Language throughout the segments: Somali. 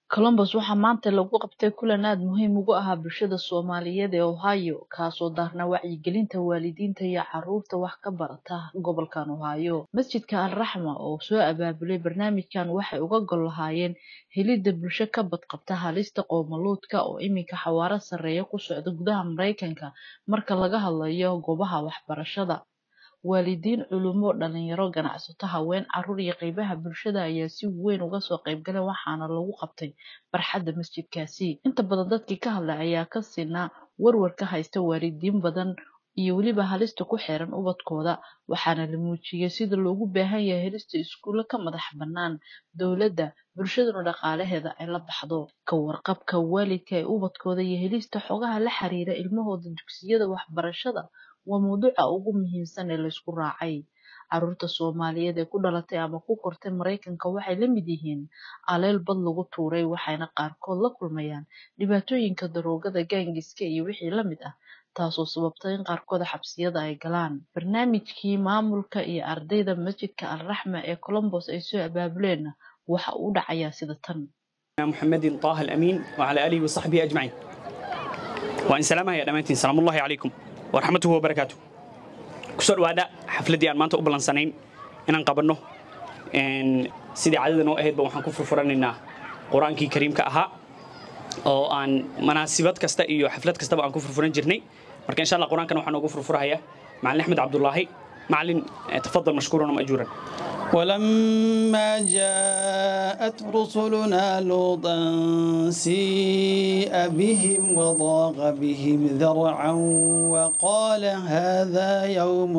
colombos waxaa maanta lagu qabtay kulan aad muhiim ugu ahaa bulshada soomaaliyeed ee ohio kaasoo daarnaa wacyigelinta waalidiinta iyo caruurta wax ka barata gobolkan ohio masjidka al raxma oo soo abaabulay barnaamijkan waxay uga gol lahaayeen helidda bulsho ka badqabta halista qowmaluudka oo iminka xawaaro sarreeya ku socda gudaha maraykanka marka laga hadlayo goobaha waxbarashada waalidiin culumo dhalinyaro ganacsato haween caruur iyo qeybaha bulshada ayaa si weyn uga soo qeybgalay waxaana lagu qabtay barxadda masjidkaasi inta badan dadkii ka hadlay ayaa ka sinaa warwar ka haysta waalidiin badan iyo weliba halista ku xeeran ubadkooda waxaana la muujiyey sida loogu baahan yahay helista iskuulle ka madax bannaan dowladda bulshaduna dhaqaalaheeda ay la baxdo ka warqabka waalidka ee ubadkooda iyo helista xogaha la xiriira ilmahooda dugsiyada waxbarashada waa mawduuca ugu muhiimsan ee laysku raacay caruurta soomaaliyeed ee ku dhalatay ama ku kortay maraykanka waxay la mid yihiin aleel bad lagu tuuray waxayna qaarkood la kulmayaan dhibaatooyinka daroogada gaangiska iyo wixii la mid ah taasoo sababtay in qaarkooda xabsiyada ay galaan barnaamijkii maamulka iyo ardayda masjidka al raxma ee colombos ay soo abaabuleenna waxa uu dhacayaa sida tan محمد طه الأمين وعلى آله وصحبه أجمعين وإن سلامها يا دمانتين سلام الله عليكم ورحمته وبركاته كسر وادا حفلتي أن ما أنت أقبل سنين إن نقبلنا إن سيدي عدد نوع أهد بوحنا كفر فرننا قرآن كي كريم كأها أو أن مناسبات كستا إيو حفلات كستا بأن كفر فرن جرني مركا إن شاء الله قرآن كانوا حنا كفر فرها معلن أحمد عبد الله معلن تفضل مشكورا ومأجورا ولما جاءت رسلنا لوطا سيء بهم وضاق بهم ذرعا وقال هذا يوم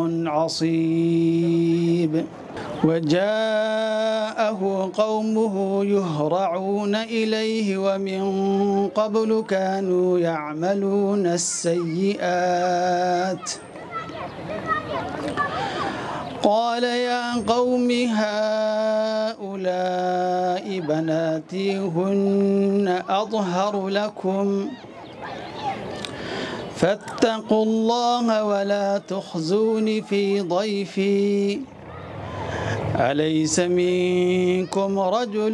عصيب وجاءه قومه يهرعون إليه ومن قبل كانوا يعملون السيئات قال يا قوم هؤلاء بناتي هن أطهر لكم فاتقوا الله ولا تخزون في ضيفي أليس منكم رجل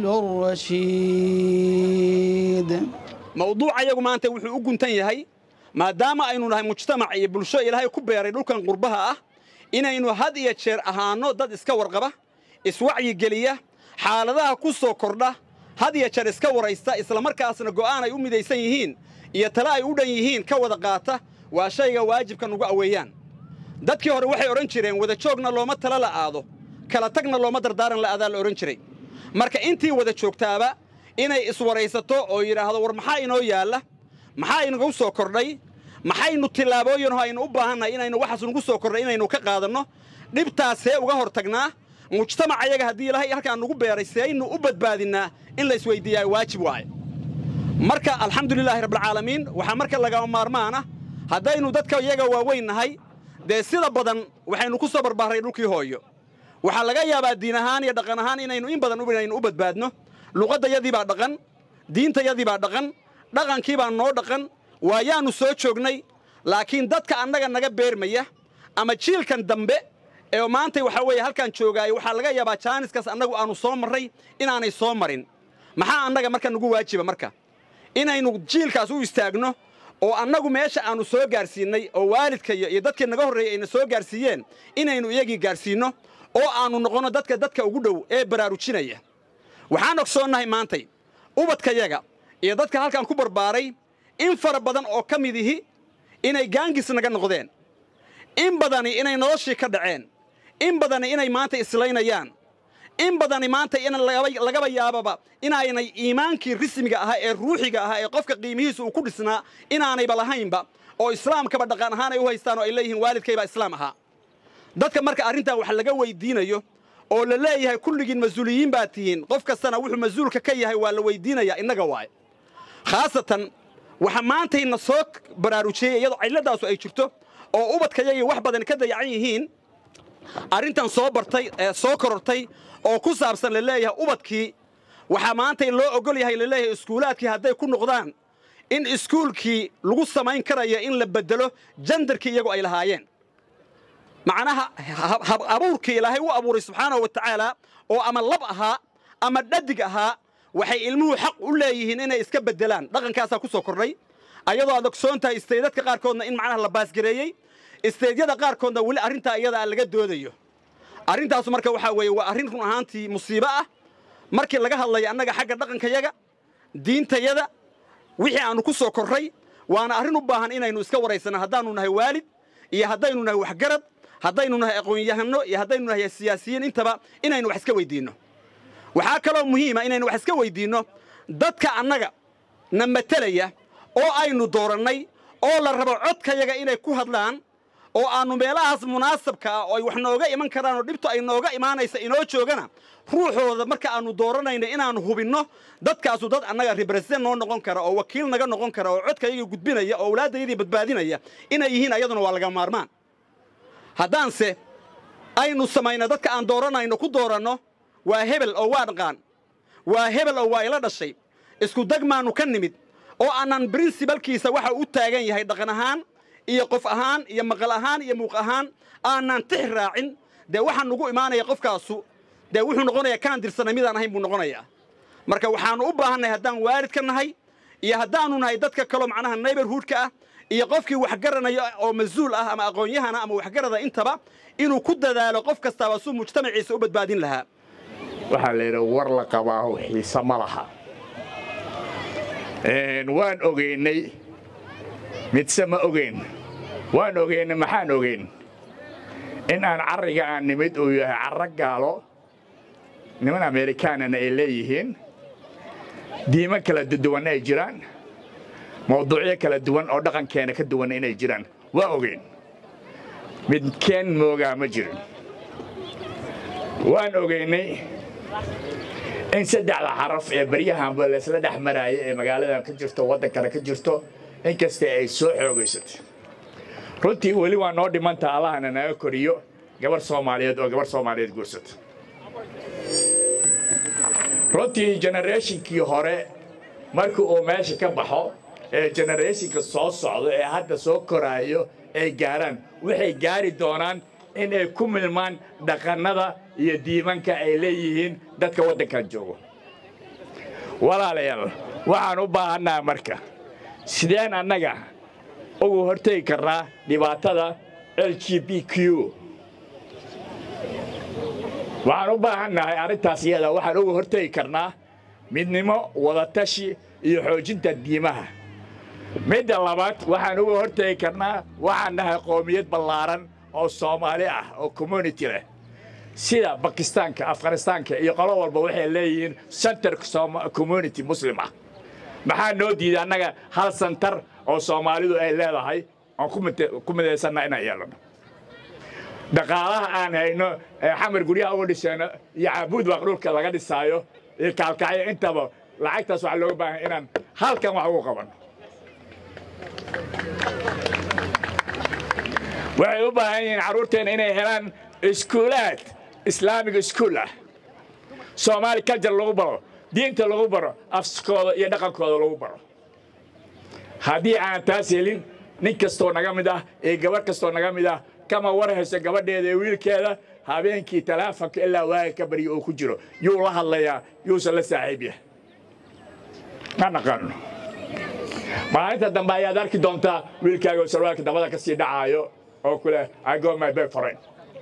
رشيد mawduuca iyagu maanta wuxuu u guntan yahay maadaama aynu nahay mujtamac iyo bulsho ilaahay ku beeray dhulkan qurbaha ah inaynu had iyo jeer ahaanno dad iska warqaba iswacyigeliya xaaladaha ku soo kordha had iyo jeer iska waraysta islamarkaasna go'aan ay u midaysan yihiin iyo tale ay u dhan yihiin ka wada qaata waa shayga waajibka nugu aweeyaan dadkii hore waxay odhan jireen wada joogna looma tala la'aado kala tagna looma dardaaran la'aadaa la odhan jiray marka intii wada joogtaaba inay iswaraysato oo yidhaahdo war maxaa inoo yaalla maxaa inagu soo kordhay maxaynu tillaabooyinoo aynu u baahannahay inaynu waxaas nugu soo kordhay inaynu ka qaadanno dhibtaasee uga hor tagnaa mujtamac ayaga haddii ilaahay halkaan nugu beeray seaynu u badbaadinnaa in la isweyddiiyaa waajib waaye marka alxamdulilaahi rabbilcaalamiin waxaa marka lagama maarmaana haddaynu dadka iyaga waaweyn nahay dee sida badan waxaynu ku soo barbaaray dhulkii hooyo waxaa laga yaabaa diin ahaan iyo dhaqan ahaan inaynu in badan inaynu u badbaadno luqaddayadii baa dhaqan diintayadii baa dhaqan dhaqankii baa noo dhaqan waayaannu soo joognay laakiin dadka annaga naga beermaya ama jiilkan dambe ee maantay waxaa weeye halkaan joogaayo waxaa laga yaabaa jaaniskaas annagu aannu soo marray inaanay soo marin maxaa annaga marka nagu waajiba marka inaynu jiilkaas u istaagno oo annagu meesha aannu soo gaarsiinnay oo waalidka iyo dadkii naga horreeyey ayna soo gaarsiiyeen inaynu iyagii gaarsiinno oo aannu noqonno dadka dadka ugu dhow ee baraarujinaya waxaan ogsoonnahay maantay ubadkayaga iyo dadka halkaan ku barbaaray in fara badan oo ka mid ihi inay gaangis naga noqdeen in badani inay noloshii ka dhaceen in badani inay maanta islaynayaan in badani maanta in lagaba yaababa inaanay iimaankii rismiga ahaa ee ruuxiga ahaa ee qofka qiimihiisa uu ku dhisnaa inaanayba lahaynba oo islaamkaba dhaqan ahaan ay u haystaan oo ay leeyihiin waalidkaybaa islaam ahaa dadka marka arrintan wax laga weydiinayo oo la leeyahay kulligiin mas-uuliyiin baad tihiin qof kastana wuxuu mas-uulka ka yahay waa la weydiinayaa innaga waaye khaasatan waxa maantayna soo baraarujiyey iyadoo cilladaasu ay jirto oo ubadkayagii wax badan ka dayacan yihiin arrintan soo bartay ee soo korortay oo ku saabsan la leeyahay ubadkii waxaa maantay loo ogol yahay la leeyahay iskuulaadkii hadday ku noqdaan in iskuulkii lagu samayn karayo in la beddelo jandarkii iyagu ay lahaayeen macnaha abuurkii ilaahay u abuuray subxaanahu wa tacaala oo ama lab ahaa ama dhadig ahaa waxay ilmuhu xaq u leeyihiin inay iska beddelaan dhaqankaasaa ku soo kordhay ayadoo aad ogsoon tahay isteydadka qaarkoodna in macnaha la baasgareeyey isteedyada qaarkoodna weli arrintaa iyada aan laga doodayo arrintaasu marka waxaa weeye waa arrin run ahaantii musiibo ah markii laga hadlayo annaga xagga dhaqankayaga diintayada wixii aannu ku soo korray waana arrin u baahan inaynu iska waraysanno haddaannu nahay waalid iyo haddaynu nahay waxgarad haddaynu nahay aqoon-yahanno iyo haddaynu nahay siyaasiyiin intaba inaynu wax iska weyddiinno waxaa kaloo muhiima inaynu wax iska weyddiinno dadka annaga na matelaya oo aynu doorannay oo la rabo codkayaga inay ku hadlaan oo aannu meelahaas munaasabka ah oo ay wax nooga iman karaan oo dhibtu ay nooga imaanaysa inoo joogana ruuxooda marka aannu dooranayno inaannu hubinno dadkaasu dad annaga rebresen noo noqon kara oo wakiil naga noqon kara oo codkayagii gudbinaya oo awlaaddayadii badbaadinaya inay yihiin ayaduna waa laga maarmaan haddaanse aynu samayno dadka aan dooranayno ku dooranno waa hebel oo waa dhaqaan waa hebel oo waa ila dhashay isku dagmaannu ka nimid oo aanan brinsibalkiisa waxa u taagan yahay dhaqan ahaan iyo qof ahaan iyo maqal ahaan iyo muuq ahaan aanan tix raacin dee waxaa nugu imaanaya qofkaasu dee wuxuu noqonayaa kaan dirsanay midaan ahayn buu noqonayaa marka waxaannu u baahannahay haddaan waalid ka nahay iyo haddaannu nahay dadka kaloo macnaha neighborhoodka ah iyo qofkii wax garanaya oo mas-uul ah ama aqoon-yahana ama waxgarada intaba inuu ku dadaalo qof kastaaba suu mujtamaciisa u badbaadin lahaa waxaa la yidhi war la qabaahu xiise ma laha waan ogeynay midse ma ogeyn waan ogeynay maxaan ogeyn in aan carriga aan nimid uu yahay carro gaalo niman amerikaanana ay leeyihiin diimo kala duwan ay jiraan mawduucyo kala duwan oo dhaqankeena ka duwan inay jiraan waa ogeyn midkeen moogaa ma jirin waan ogeynay in saddexda xaraf ee baryahanba laysla dhex maraaya ee magaaladan ka jirto waddankana ka jirto inkasta ay soo xoogaysatay runtii weli waa noo dhimantaa allahana naga koriyo gabar soomaaliyeed oo gabar soomaaliyeed guursata runtii generationkii hore markii uu meesha ka baxo ee generationka soo socdo ee hadda soo koraayo ay gaaraan waxay gaari doonaan in ay ku milmaan dhaqannada iyo diimanka ay leeyihiin dadka waddankan joogo walaalayaal waxaan u baahannaha marka sideen annaga ugu hortegi karnaa dhibaatada l g b q waxaan u baahannahay arrintaas iyada waxaan uga hortegi karnaa midnimo wadatashi iyo xoojinta diimaha midda labaad waxaan uga hortegi karnaa waxaan nahay qoomiyad ballaaran oo soomaali ah oo community leh sida bakistaanka afghanistaanka iyo qolo walba waxay leeyihiin center community muslim ah maxaa noo diiday annaga hal santar oo soomaalidu ay leedahay oon ku midaysanna inaan yeelano dhaqaalaha aan hayno ee xamar guryaha uga dhisayno iyo caabuud waaq dhulka laga dhisaayo iyo kaalkacyo intaba lacagtaas waxaa looga baahan inaan halkan wax ugu qabanno waxay u baahan yihiin carruurteenna inay helaan iskuulaad islaamiga iskuul ah soomaali kaljar lagu baro diinta lagu baro afskooda iyo dhaqankooda lagu baro haddii aan taas helin nin kastoo naga mid ah iyo gabarh kastoo naga mid ah kama war hayso gabadheeda iyo wiilkeeda habeenkii talaafonka ilaa waaga ka baryo uu ku jiro yuu la hadlayaa yuusan la saaxiib yahay ma naqaano maalinta dambe ayaad arki doontaa wiilkaaga oo sarwaalka dabada ka sii dhacaayo oo kule I go my bed for it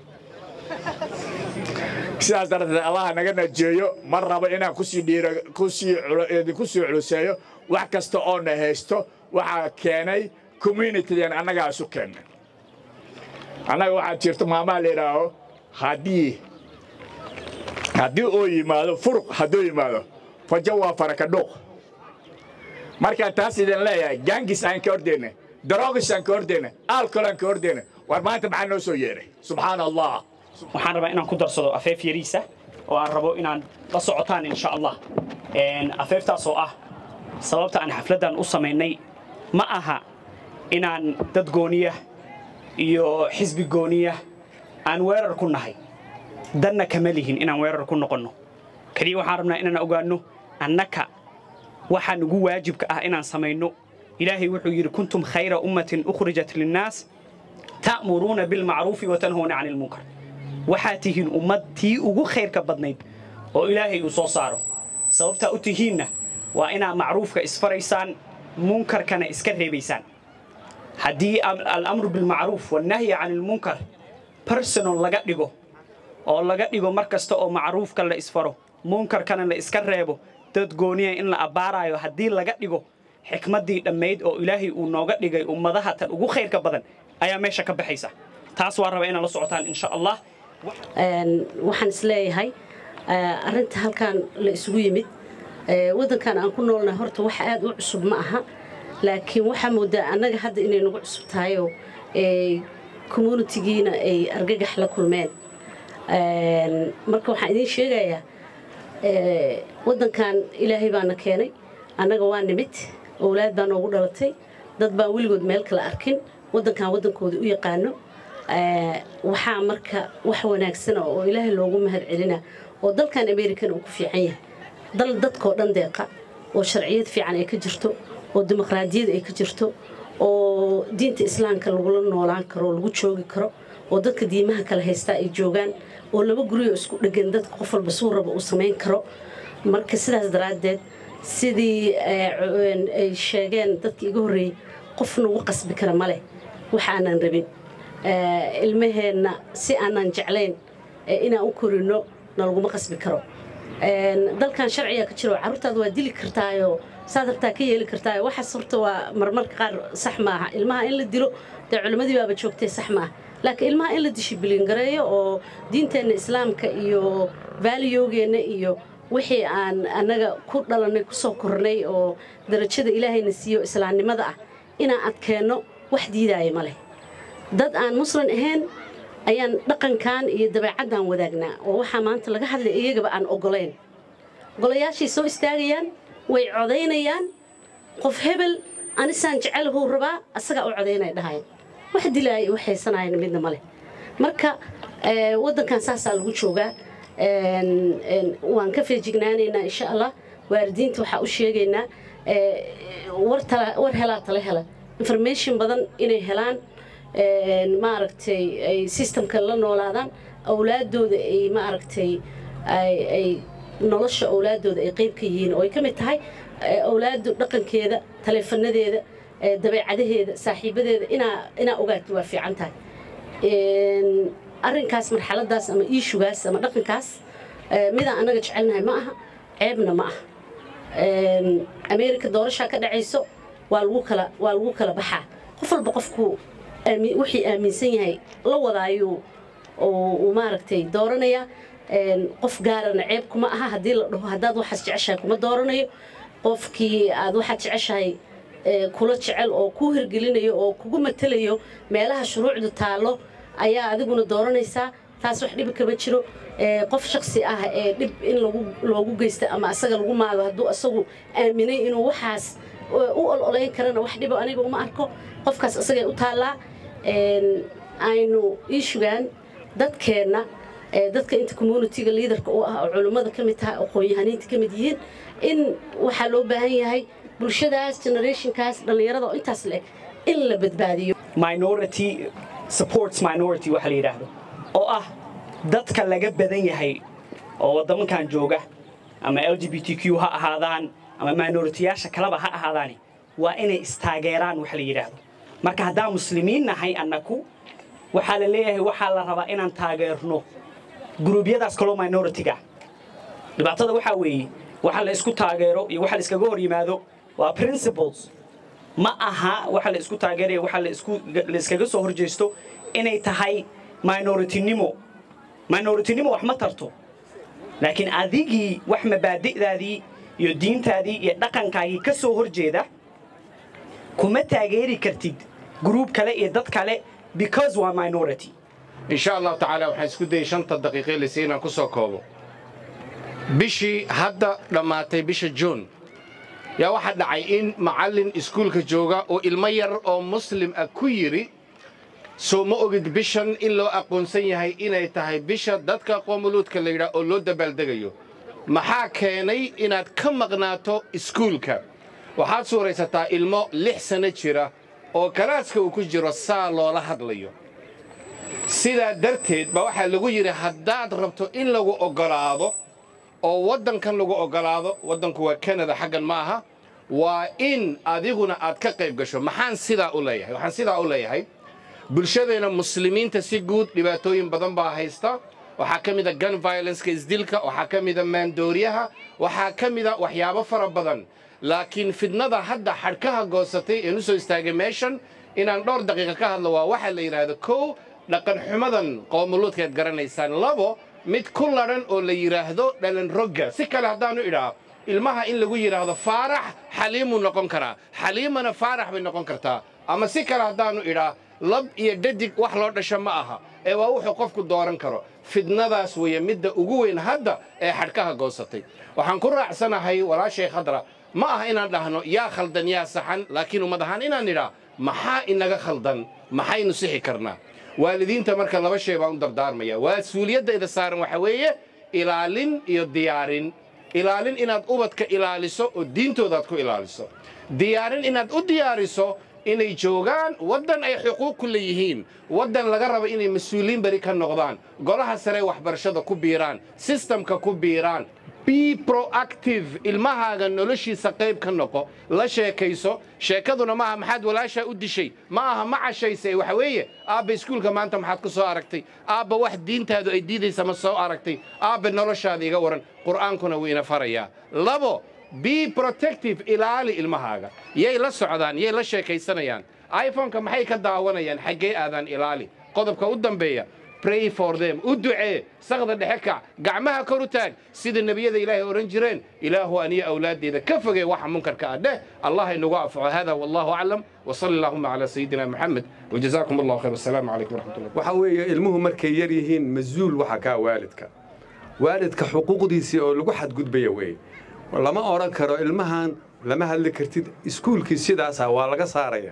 sidaas darteed allaha naga najeeyo ma rabo inaan kusii dhiiro kusii idinku sii culuseeyo wax kasta oo na haysto waxaa keenay communitydeen annagaa isu keennay annaga waxaa jirto maamaha la yidhaaho haddii haddii uu yimaado furuq hadduu yimaado fajo waa farakadhuuq markaan taas idin leeyahay gangis aan ka ordayna darogis aan ka ordayna alcohol aan ka ordayna war maanta maxaa noo soo yeedhay subxaana allah waxaan rabaa inaan ku darsado afeef yariisa oo aan rabo inaan la socotaan insha allah afeeftaas oo ah sababta aan xafladdan u samaynay ma aha inaan dad gooniya iyo xisbi gooniya aan weerar ku nahay danna kama lihin inaan weerar ku noqonno keliya waxaan rabnaa inaan ogaanno annaka waxaa nugu waajibka ah inaan samayno ilaahay wuxuu yidhi kuntum khayra ummatin ukhrijat linnaas ta'muruuna bilmacruufi wa tanhuuna cani ilmunkar waxaad tihiin ummad tii ugu khayrka badnayd oo ilaahay uu soo saaro sababtaa u tihiinna waa inaad macruufka isfaraysaan munkarkana iska reebaysaan haddii alamru bilmacruuf wannahyi can ilmunkar personal laga dhigo oo laga dhigo mar kasta oo macruufka la isfaro munkarkana la iska reebo dad gooniya in la abbaarayo haddii laga dhigo xikmaddii dhammayd oo ilaahay uu nooga dhigay ummadaha tan ugu khayrka badan ayaa meesha ka baxaysa taas waa raba inaad la socotaan insha allah waxaan isleeyahay arrinta halkan la isugu yimid waddankan aan ku noolnahay horta wax aad u cusub ma aha laakiin waxaa moodaa annaga hadda inay nagu cusub tahayoo communitigiina ay argagax la kulmeen marka waxaan idiin sheegayaa waddankan ilaahay baana keenay annaga waa nimid owlaad baa noogu dhalatay dad baan weligood meel kale arkin waddankan waddankooda u yaqaano waxaa marka wax wanaagsana oo ilaahay loogu mahad celina oo dalkan american uu ku fiican yahay dal dadkoo dhan deeqa oo sharciyad fiican ay ka jirto oo dimuqraadiyad ay ka jirto oo diinta islaamka lagula noolaan karo oo lagu joogi karo oo dadka diimaha kale haystaa ay joogaan oo laba guriyoo isku dhegan dadka qof walba suu raba uu samayn karo marka sidaas daraaddeed sidii ay sheegeen dadkii iga horreeyey qof nagu qasbi kara ma leh wax aanan rabin ilmaheenna si aanan jeclayn inaan u korino nalaguma qasbi karo dalkan sharciga ka jiro carruurtaada waa dili kartaayoo saad rabtaa ka yeeli kartaayo waxaas horta waa marmarka qaar sax maaha ilmaha in la dilo dee culimmadii baaba joogtay sax maaha laakiin ilmaha in la dishibiliin gareeyo oo diinteenna islaamka iyo vaaliyogeenna iyo wixii aan annaga ku dhalannay ku soo kornay oo darajada ilaahayna siiyo islaamnimada ah inaan adkeenno wax diidaaya ma leh dad aan muslim ahayn ayaan dhaqankan iyo dabeecaddan wadaagnaa oo waxaa maanta laga hadlay iyagaba aan ogolayn golayaashay soo istaagayaan way codaynayaan qof hebel anisaan jecelhuu rabaa asagaa u codaynaya dhahayan wax dilaaya wax haysanayan midna ma leh marka waddankan saasaa lagu joogaa waan ka feejignaanaynaa insha allah waalidiinta waxaa u sheegaynaa war helaa tala hela information badan inay helaan maaragtay ay systemka la noolaadaan awlaadooda ay maaragtay ay nolosha awlaadooda ay qayb ka yihiin oo ay ka mid tahay awlaadu dhaqankeeda taleefanadeeda dabeecadaheeda saaxiibadeeda inaa inaa ogaato waa fiican tahay arrinkaas marxaladaas ama iishugaas ama dhaqankaas midaan annaga jecelnahay ma aha ceebna ma aha ameerika doorashaa ka dhacayso waa lagu kala waa lagu kala baxaa qof walba qofku wixii aaminsan yahay la wadaayuu uu maaragtay dooranayaa qof gaarana ceeb kuma aha haddii la dhaho haddaad waxaas jeceshahay kuma dooranayo qofkii aad waxaad jeceshahay kula jecel oo kuu hirgelinayo oo kugu matalayo meelaha shuruucdu taallo ayaa adiguna dooranaysaa taas wax dhibi kama jiro qof shaksi ah ee dhib in loogu geysta ama asaga lagu maado hadduu asagu aaminay inuu waxaas u ololayn karana wax dhibo aniga uma arko qofkaas asagay u taallaa aynu iishugaan dadkeenna dadka inta communitiga liidarka u ah oo culummada ka mid tahay aqoon-yahaniinta ka mid yihiin in waxaa loo baahan yahay bulshadaas generationkaas dhallinyarada oo intaas leh in la badbaadiyo minority supports minority waxa la yidhaahdo oo ah dadka laga badan yahay oo waddamankan jooga ama l g b t q ha ahaadaan ama minoritiyaasha kaleba ha ahaadaani waa inay istaageeraan waxa la yidhaahdo marka haddaan muslimiin nahay annaku waxaa la leeyahay waxaa la rabaa inaan taageerno guruubyadaas kaloo minoritiga dhibaatada waxaa weeye waxa la isku taageero iyo waxa la iskaga hor yimaado waa principles ma aha waxa la isku taageeraya waxa la isku la iskaga soo horjeesto inay tahay minoritinimo minoritinimo wax ma tarto laakiin adigii wax mabaadi'daadii iyo diintaadii iyo dhaqankaagii ka soo horjeeda kuma taageeri kartid gruub kale iyo dad kale because waa minority in sha allahu tacaala waxaan isku dayay shanta daqiiqe lise inaan ku soo koobo bishii hadda dhammaatay bisha juun yaa waxaa dhacay in macallin iskuulka jooga oo ilmo yar oo muslim ah ku yidhi soo ma ogid bishan in loo aqoonsan yahay inay tahay bisha dadka qoomuluudka la yidhaah oo loo dabaaldegayo maxaa keenay inaad ka maqnaato iskuulka waxaad suuraysataa ilmo lix sanno jira oo galaaska uu ku jiro saa loola hadlayo sidaa darteed baa waxaa lagu yidhi haddaad rabto in lagu oggolaado oo waddankan lagu oggolaado waddanku waa kanada xaggan ma aha waa in adiguna aad ka qayb gasho maxaan sidaa u leeyahay waxaan sidaa u leeyahay bulshadeena muslimiinta si guud dhibaatooyin badan baa haysta waxaa ka mid a gun violenceka isdilka waxaa ka mid a maandooriyaha waxaa ka mid a waxyaabo fara badan laakiin fidnada hadda xadhkaha goosatay een u soo istaagay meeshan inaan dhowr daqiiqa ka hadlo waa waxaa la yidhaahdo kow dhaqan xumadan qoomuluudkaad garanaysaan labo mid ku ladhan oo la yidhaahdo dhalan rogga si kale haddaanu idhaa ilmaha in lagu yidhaahdo faarax xaliimuu noqon karaa xaliimana faarax bay noqon kartaa ama si kale haddaanu idhaa lab iyo dhadig wax loo dhasho ma aha ee waa wuxuu qofku dooran karo fidnadaas weeye midda ugu weyn hadda ee xadhkaha goosatay waxaan ku raacsanahay walaashay khadra ma aha inaan dhahno yaa khaldan yaa saxan laakiin ummad ahaan inaan idhaa maxaa inaga khaldan maxaynu sixi karnaa waalidiinta marka laba shay baan u dardaarmaya mas-uuliyaddayda saaran waxa weeye ilaalin iyo diyaarin ilaalin inaad ubadka ilaaliso oo diintoodaad ku ilaaliso diyaarin inaad u diyaariso inay joogaan waddan ay xuquuq ku leeyihiin waddan laga rabo inay mas-uuliin beri ka noqdaan golaha sare waxbarashada ku biiraan sistamka ku biiraan be proactive ilmahaaga noloshiisa qayb ka noqo la sheekayso sheekaduna maaha maxaad walaashaa u dishay ma aha ma cashayse waxa weeye aabba iskuulka maanta maxaad ku soo aragtay aabba wax diintaadu ay diidaysa ma soo aragtay aabba noloshaada iga waran qur'aankuna wuu ina farayaa labo be protective ilaali ilmahaaga yay la socdaan yay la sheekaysanayaan iphoneka maxay ka daawanayaan xaggee aadaan ilaali qodobka u dambeeya pray for them u ducee saqda dhexe kac gacmaha kor u taag sida nebiyada ilaahay odhan jireen ilaahu aniyo awlaaddeeda ka fogee waxa munkarka ah dheh allah inagu anfaco hada wallahu aclam wasali allahuma calaa sayidina maxamed wajazaakum allahu khayr wasalaamu calaykum waraxmatullah waxa weeye ilmuhu markay yar yihiin mas-uul waxa kaa waalidka waalidka xuquuqdiisii oo lagu xadgudbaya weeye lama odhan karo ilmahan lama hadli kartid iskuulkii sidaasa waa laga saaraya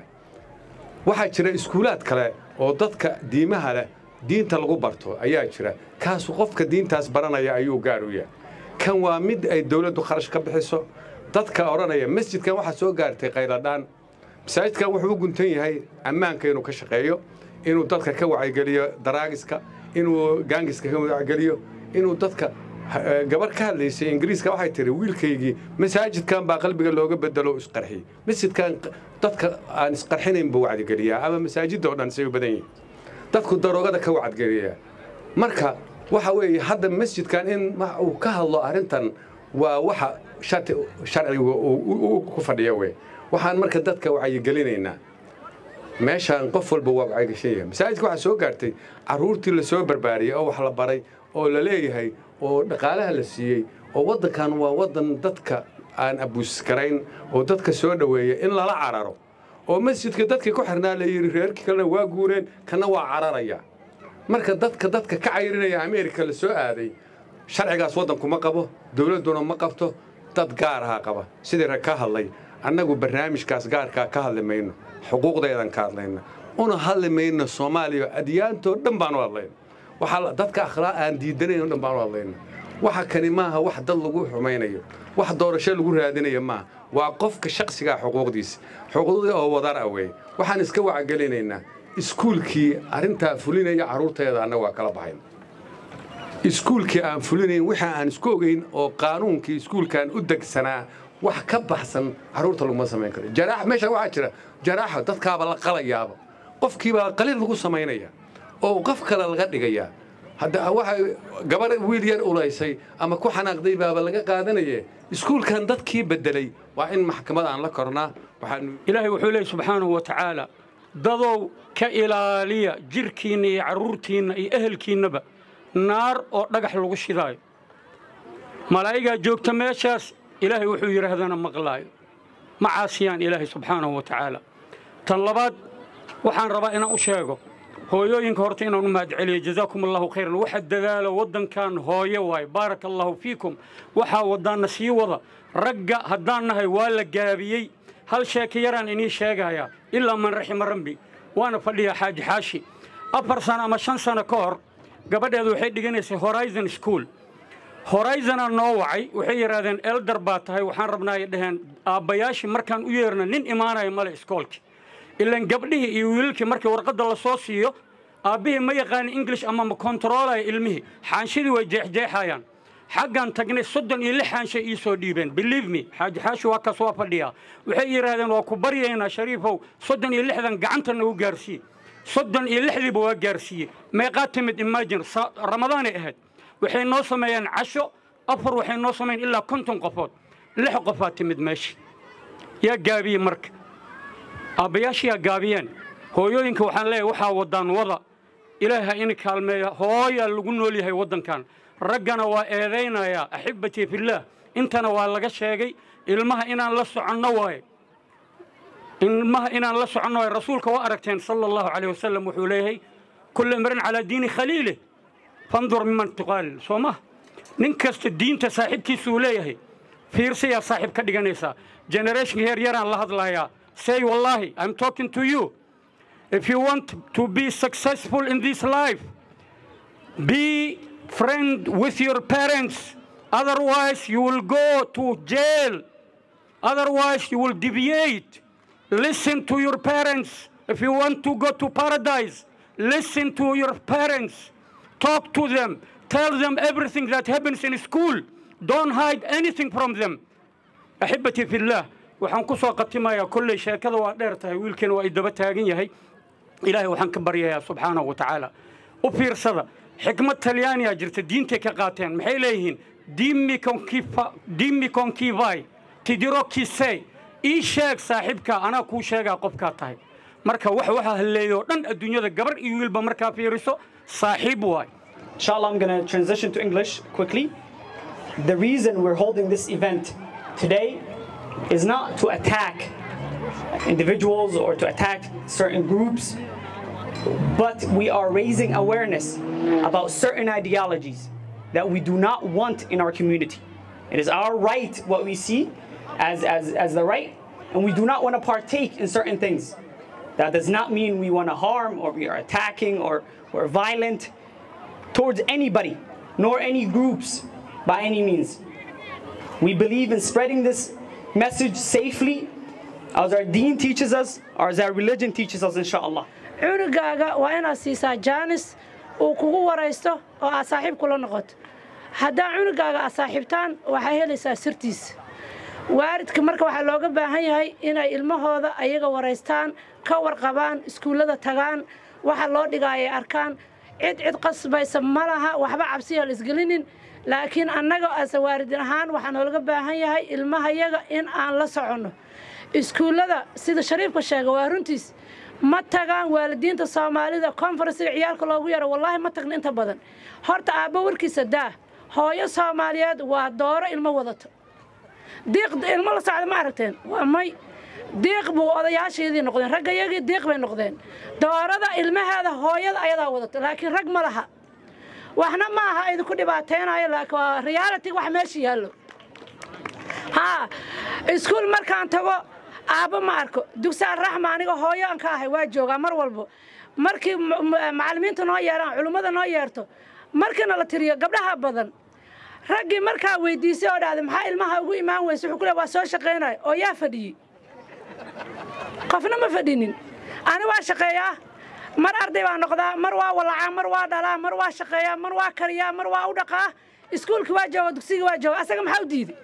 waxaa jira iskuulaad kale oo dadka diimaha leh diinta lagu barto ayaa jira kaasu qofka diintaas baranaya ayuu gaar u yahay kan waa mid ay dawladdu kharash ka bixiso dadka odhanaya masjidkan waxaa soo gaartay qayladhaan masaajidkan wuxuu u guntan yahay ammaanka inuu ka shaqeeyo inuu dadka ka wacyigeliyo daraagiska inuu gaangiska ka wacyigeliyo inuu dadka gabar ka hadlaysay ingiriiska waxay tihi wiilkaygii masaajidkan baa qalbiga looga bedelo isqarxiyey masjidkan dadka aan isqarxinayn buu wacdigeliyaa ama masaajidda oo dhan say u badan yihiin dadku daroogada ka wacadgeliyaa marka waxa weeye hadda masjidkan in uu ka hadlo arrintan waa waxa shati sharciga ku fadhiya wey waxaan marka dadka wacyigelinaynaa meeshaan qof walba waa wacyigashan yahay masaajidka waxaa soo gaartay carruurtii la soo barbaariyey oo wax la baray oo la leeyahay oo dhaqaalaha la siiyey oo waddankan waa waddan dadka aan abuuskarayn oo dadka soo dhoweeya in lala cararo oo masjidka dadkii ku xirnaa la yidhi reerkii kalena waa guureen kana waa cararaya marka dadka dadka ka cayrinaya ameerika la soo aaday sharcigaas waddanku ma qabo dowladduna ma qabto dad gaar ahaa qaba sidii rag ka hadlay annagu barnaamijkaas gaarkaa ka hadli mayno xuquuqdaydan ka hadlayna una hadli mayno soomaaliya adyaantoo dhan baan u hadlayna waxaa dadka akhlaaq aan diidanayn o dhan baan u hadlayna waxa kani maaha wax dad lagu xumaynayo wax doorasho lagu raadinayo maaha waa qofka shaksigaa xuquuqdiisa xuquuqdii oo wadar ah weeye waxaan iska wacgelinaynaa iskuulkii arrintaa fulinaya carruurteeda annaga waa kala baxayn iskuulkii aan fulinayn wixii aan isku ogeyn oo qaanuunkii iskuulkaan u degsanaa wax ka baxsan carruurta laguma samayn karo jaraax meesha waxaa jira jaraaxa dadkaaba la qalayaaba qofkiibaa qalil lagu samaynaya oo qof kale laga dhigayaa hadda waxa gabar wiil yar ulaysay ama ku xanaaqday baaba laga qaadanaye iskuulkan dadkii beddelay waa in maxkamad aan la kornaa waxaan ilaahay wuxuu leeyahy subxaanahu wa tacaala dadow ka ilaaliya jirhkiinna iyo carruurtiinna iyo ehelkiinnaba naar oo dhagax lagu shidaayo malaa'igaa joogta meeshaas ilaahay wuxuu yidhaahdana maqlaayo ma caasiyaan ilaahay subxaanahu wa tacaala tan labaad waxaan rabaa inaan u sheego hooyooyinka horta inaan u mahadceliyo jazaakum allahu khayran waxa dadaalo waddankan hooyo waaye baaraka allahu fiikum waxaa waddaanna sii wada ragga haddaan nahay waa la gaabiyey hal sheeka yaraan inii sheegayaa ilaa man raxima rabbi waana fadhiyaa xaaji xaashi afar sano ama shan sano ka hor gabadheedu waxay dhiganaysay horizon school horizonaa noo wacay waxay yidhaahdeen elder baa tahay waxaan rabnaa ay dhaheen aabbayaashii markaan u yeerna nin imaanaya male iskoolki ilan gabdhihii iyo wiilalkii markii warqadda la soo siiyo aabbihii ma yaqaani english ama ma kontaroolaya ilmihii xaanshidii way jeexjeexayaan xaggan tagnay soddon iyo lix xaanshay ii soo dhiibeen believe me xaaji xaashi waa kaas waa fadhiyaa waxay yidhaahdeen waa ku baryaynaa shariifow soddon iyo lixdan gacanta nagu gaarsiiye soddon iyo lixdiiba waa gaarsiiye meeqaa timid imagine ramadaanay ahayd waxay noo sameeyeen casho afar waxay noo sameeyeen ilaa konton qofood lix qofaa timid meesha yaa gaabiyey marka aabbayaashiyaa gaabiyeen hooyooyinka waxaan leeyahay waxaa wadaan wada ilaahi ha ini kaalmeeya hooyaa lagu nool yahay waddankan raggana waa eedaynayaa axibbatii fillaah intana waa laga sheegay ilmaha inaan la soconno waaye ilmaha inaan la soconno waaye rasuulka waa aragteen sala allahu calayh wasalam wuxuu leeyahay kullu imrin calaa diini khaliilih fandur miman tuqaalil soo maha nin kasta diinta saaxiibkiisuu leeyahay fiirsayaa saaxiib ka dhiganaysaa generationka heer yaraan la hadlayaa say wallahi i'm talking to you if you want to be successful in this life be friend with your parents otherwise you will go to jail otherwise you will deviate listen to your parents if you want to go to paradise listen to your parents talk to them tell them everything that happens in school don't hide anything from them axibbatii fillaah waxaan ku soo qatimayaa kolley sheekada waa dheer tahay wiilkeena waa i daba taagan yahay ilaahay waxaan ka baryayaa subxaanahu wa tacaala u fiirsada xikmad talyaaniyaa jirta diintay ka qaateen maxay leeyihiin dimmi konkivai tidiro kisey ii sheeg saaxiibkaa anaa kuu sheegaa qofkaa tahay marka wax waxa halleeyoo dhan adduunyada gabar iyo wiilba markaa fiiriso saaxiib waay Inshallah, I'm going to transition to English quickly. The reason we're holding this event today is not to attack individuals or to attack certain groups, but we are raising awareness about certain ideologies that we do not want in our community. It is our right what we see as, as, as the right, and we do not want to partake in certain things. That does not mean we want to harm or we are attacking or we're violent towards anybody, nor any groups by any means. We believe in spreading this message safely as our deen teaches us or as our religion teaches us, inshallah. cunugaaga waa inaad siisaa jaanis uu kugu waraysto oo aad saaxiib kula noqoto haddaa cunugaaga aad saaxiibtaan waxaa helaysaa sirtiisa waalidka marka waxaa looga baahan yahay inay ilmahooda ayaga waraystaan ka warqabaan iskuullada tagaan waxa loo dhigaayay arkaan cid cid qasbaysa ma laha waxba cabsiya la isgelinin laakiin annaga ase waalidin ahaan waxaa noolaga baahan yahay ilmahayaga in aan la soconno iskuullada sida shariifka sheega waa runtiis ma tagaan waalidiinta soomaalida konfarensiga ciyaalka loogu yaro wallaahi ma tagna inta badan horta aabbo warkiisa daa hooyo soomaaliyeed waa dooro ilmo wadato diiq ilmo la socda ma aragteen waa may diiq buu odayaashaydii noqdeen raggayagii diiq bay noqdeen doorada ilmaheeda hooyada ayadaa wadato laakiin rag ma laha waxna ma aha idinku dhibaateynayo laakiin waa reality wax meesha yaallo haa iskuul markaan tago aabbo ma arko dugsi alraxma aniga hooyo aan ka ahay waa joogaa mar walbo markii macallimiinta noo yeeraan culummada noo yeerto markiina la tiriyo gabdhaha badan raggii markaa weydiisay oo dhahday maxaa ilmaha ugu imaan weyse wuxuu ku leey waa soo shaqaynaya oo yaa fadhiyey qofna ma fadhinin ani waa shaqeeyaa mar arday baa noqdaa mar waa walacaa mar waa dhalaa mar waa shaqeeyaa mar waa kariyaa mar waa u dhaqaa iskuulkii waa jooga dugsigii waa jooga asaga maxaa u diiday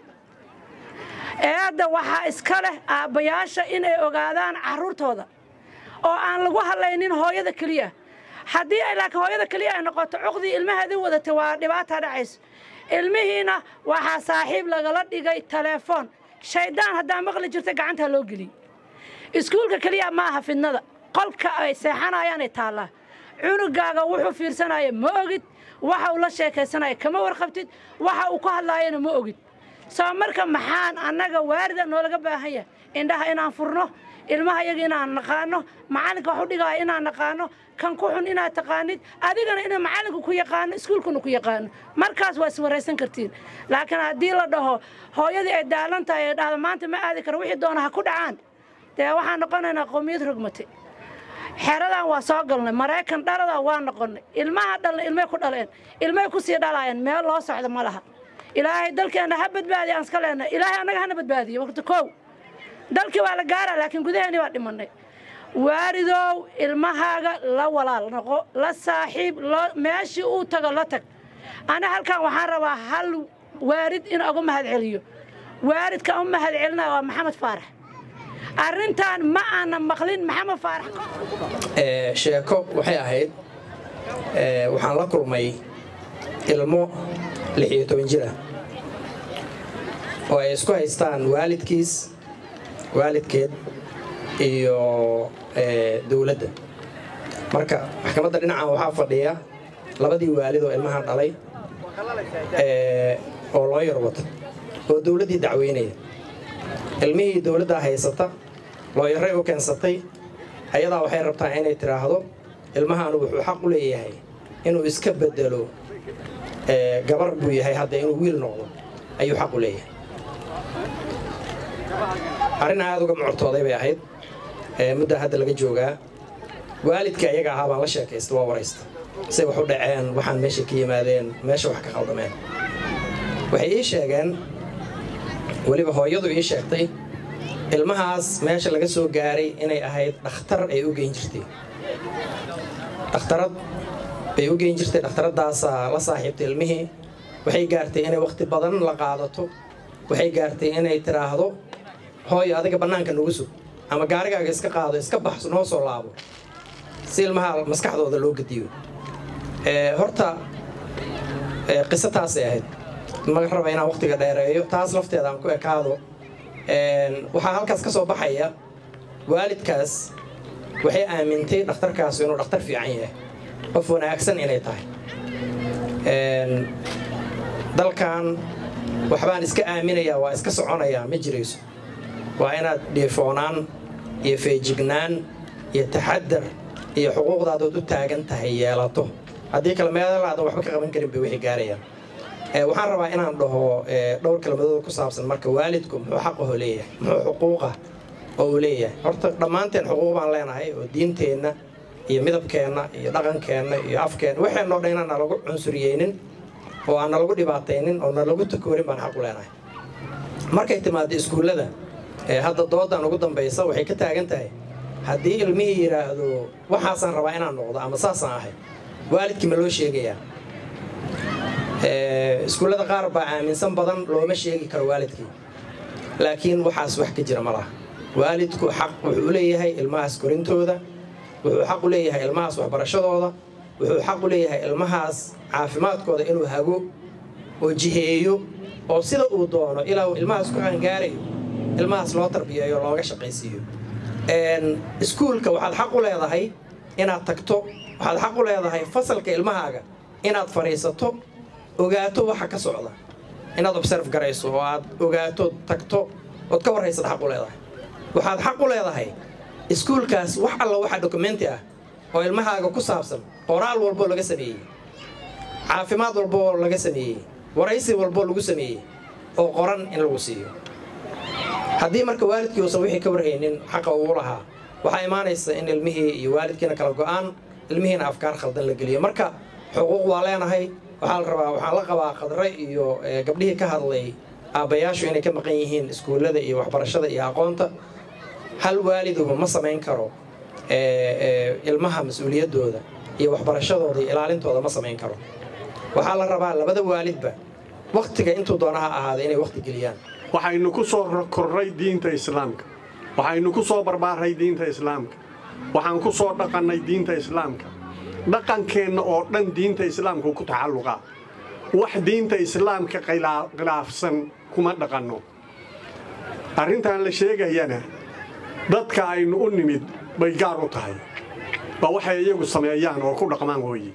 eedda waxaa iska leh aabbayaasha inay ogaadaan carruurtooda oo aan lagu hadlaynin hooyada keliya haddii ay laakiin hooyada keliya ay noqoto cuqdii ilmaheedii wadatay waa dhibaata dhacayso ilmihiina waxaa saaxiib lagala dhigay teleefoon shayddaan haddaa maqli jirta gacantaa loo geliyey iskuulka keliya ma aha fidnada qolka ay seexanayaanay taallaa cunugaaga wuxuu fiirsanaya ma ogid waxa uu la sheekaysanaya kama warqabtid waxa uu ku hadlaayana ma ogid soo marka maxaan annaga waarida noolaga baahan yahay indhaha inaan furno ilmaha yaga inaan naqaano macallinka wax u dhigaya inaan naqaano kan ku xun inaad taqaanid adigana inay macallinku ku yaqaano iskuulkuna ku yaqaano markaas waa iswaraysan kartiin laakiin haddii la dhaho hooyadii ay daalan tahay ee dhahda maanta ma aadi karo wixii doona ha ku dhacaan dee waxaan noqonaynaa qowmiyad rogmatay xeradan waa soo galnay maraykan dhaladan waa noqonnay ilmaha dhalna ilmay ku dhaleen ilmay ku sii dhalaayeen meel loo socdo ma laha ilaahay dalkeenna ha badbaadiya aan iska leenahay ilaahay annaga hana badbaadiyo waqti kow dalkii waa la gaaraa laakiin gudaheennii waa dhimannay waaridow ilmahaaga la walaal noqo la saaxiib meeshii uu tago la tag ana halkan waxaan rabaa hal waarid in uga mahad celiyo waaridka u mahad celinaya waa maxamed faarax arrintan ma aanan maqlin maxamed faarax sheeko waxay ahayd waxaan la kulmay ilmo lix iyo toban jir ah oo ay isku haystaan waalidkiis waalidkeed iyo dowladda marka maxkamadda dhinacan waxaa fadhiya labadii waalid oo ilmahan dhalay oo loo yar wata oo dowladdii dacweynaya ilmihii dowladdaa haysata looyaray u keensatay ayadaa waxay rabtaa inay tidhaahdo ilmahaanu wuxuu xaq u leeyahay inuu iska bedelo gabar buu yahay hadda inuu wiil noqdo ayuu xaq u leeyahay arrin aad uga mucortooday bay ahayd muddaa hadda laga joogaa waalidkii ayaga ahaa baan la sheekaysta waa waraysta say wax u dhaceen waxaan meesha ka yimaadeen meesha wax ka khaldameen waxay ii sheegeen weliba hooyadu ii sheegtay ilmahaas meesha laga soo gaaray inay ahayd dhakhtar ay u geyn jirtay dhakhtarad bay u geyn jirtay dhakhtaradaasaa la saaxiibtay ilmihii waxay gaartay inay wakhti badan la qaadato waxay gaartay inay tidhaahdo hooyo adiga bannaanka nagu sug ama gaarigaaga iska qaado iska bax noo soo laabo si ilmaha maskaxdooda loo gediyo horta qiso taasay ahayd ma raba inaan wakhtiga dheereeyo taas lafteeda aan ku ekaado waxaa halkaas ka soo baxaya waalidkaas waxay aamintay dhakhtarkaas inuu dhakhtar fiican yahay qof wanaagsan inay tahay dalkan waxbaan iska aaminayaa waa iska soconayaa ma jirayso waa inaad dhiifoonaan iyo feejignaan iyo taxadar iyo xuquuqdaadood u taagan tahay yeelato haddii kale meelaadan waxba ka qaban karin bay wixii gaarayaan waxaan rabaa inaan dhaho dhowr kelmadood ku saabsan marka waalidku muxuu xaqaho leeyahay muxuu xuquuqa oo uu leeyahay horta dhammaanteen xuquuq baan leenahay oo diinteenna iyo midabkeenna iyo dhaqankeenna iyo afkeenna waxaynoo dhan inaan nalagu cunsuriyeynin oo aan nalagu dhibaataynin oo nalagu takoorin baan xaq u leenahay markay timaado iskuullada hadda doodan ugu dambaysa waxay ka taagan tahay haddii ilmihii yidhaahdo waxaasaan rabaa inaan noqdo ama saasaan ahay waalidkii ma loo sheegayaa iskuullada qaar baa aaminsan badan looma sheegi karo waalidkii laakiin waxaas wax ka jira ma laha waalidku xaq wuxuu u leeyahay ilmahaas korintooda wuxuu xaq u leeyahay ilmahaas waxbarashadooda wuxuu xaq u leeyahay ilmahaas caafimaadkooda inuu hago oo jiheeyo oo sida uu doono ilaa uu ilmahaas ku qaangaarayo ilmahaas loo tarbiyeeyo looga shaqaysiiyo iskuulka waxaad xaq u leedahay inaad tagto waxaad xaq u leedahay fasalka ilmahaaga inaad fadhiisato ogaato waxa ka socda inaad observe garayso oo aad ogaato tagto ood ka warhaysad xaq u leedahay waxaad xaq u leedahay iskuulkaas wax alla waxa dokumenti ah oo ilmahaaga ku saabsan qoraal walboo laga sameeyey caafimaad walboo laga sameeyey waraysi walboo lagu sameeyey oo qoran in lagu siiyo haddii marka waalidkii uusan wixii ka warhaynin xaqa uu lahaa waxaa imaanaysa in ilmihii iyo waalidkiina kala go'aan ilmihiina afkaar khaldan la geliyo marka xuquuq waa leenahay waxaa la rabaa waxaan la qabaa qadre iyo gabdhihii ka hadlay aabbayaashu inay ka maqan yihiin iskuullada iyo waxbarashada iyo aqoonta hal waaliduhu ma samayn karo ilmaha mas-uuliyaddooda iyo waxbarashadooda iyo ilaalintooda ma samayn karo waxaa la rabaa labada waalidba wakhtiga intuu doona ha ahaada inay wakhti geliyaan waxaynu ku soo korray diinta islaamka waxaynu ku soo barbaaray diinta islaamka waxaan ku soo dhaqannay diinta islaamka dhaqankeenna oo dhan diinta islaamka ku taxalluqaa wax diinta islaamka khilaafsan kuma dhaqanno arrintan la sheegayana dadka aynu u nimid bay gaar u tahay waa waxay iyagu sameeyaan oo ku dhaqmaan weeye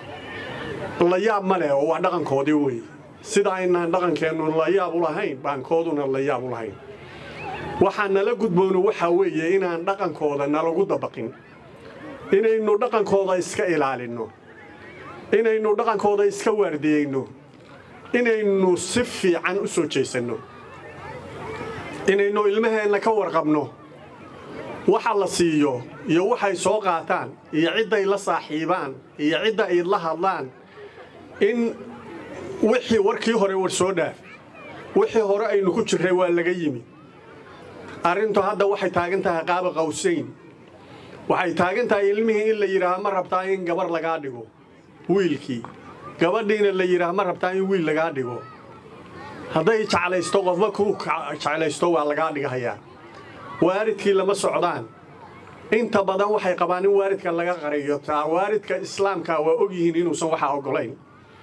la yaab ma leh oo waa dhaqankoodii weeye sida aynaan dhaqankeennu la yaab u lahayn baankooduna la yaab u lahayn waxaa nala gudboonu waxaa weeye inaan dhaqankooda nalagu dabaqin inaynu dhaqankooda iska ilaalinno inaynu dhaqankooda iska waardiyeyno inaynu si fiican u soo jeesanno inaynu ilmaheenna ka warqabno waxa la siiyo iyo waxay soo qaataan iyo cidday la saaxiibaan iyo cidda ay la hadlaan in wixii warkii hore war soo dhaaf wixii hore aynu ku jirray waa laga yimi arrintu hadda waxay taagan tahay qaaba qawsayn waxay taagan tahay ilmihii in la yidhaaha ma rabtaa in gabar lagaa dhigo wiilkii gabadhiina la yidhaaha ma rabtaa in wiil lagaa dhigo hadday jeclaysto qofba kuu jeclaysto waa lagaa dhigahayaa waalidkii lama socdaan inta badan waxay qabaan in waalidka laga qariyo taa waalidka islaamka waa ogyihiin inuusan waxaa oggolayn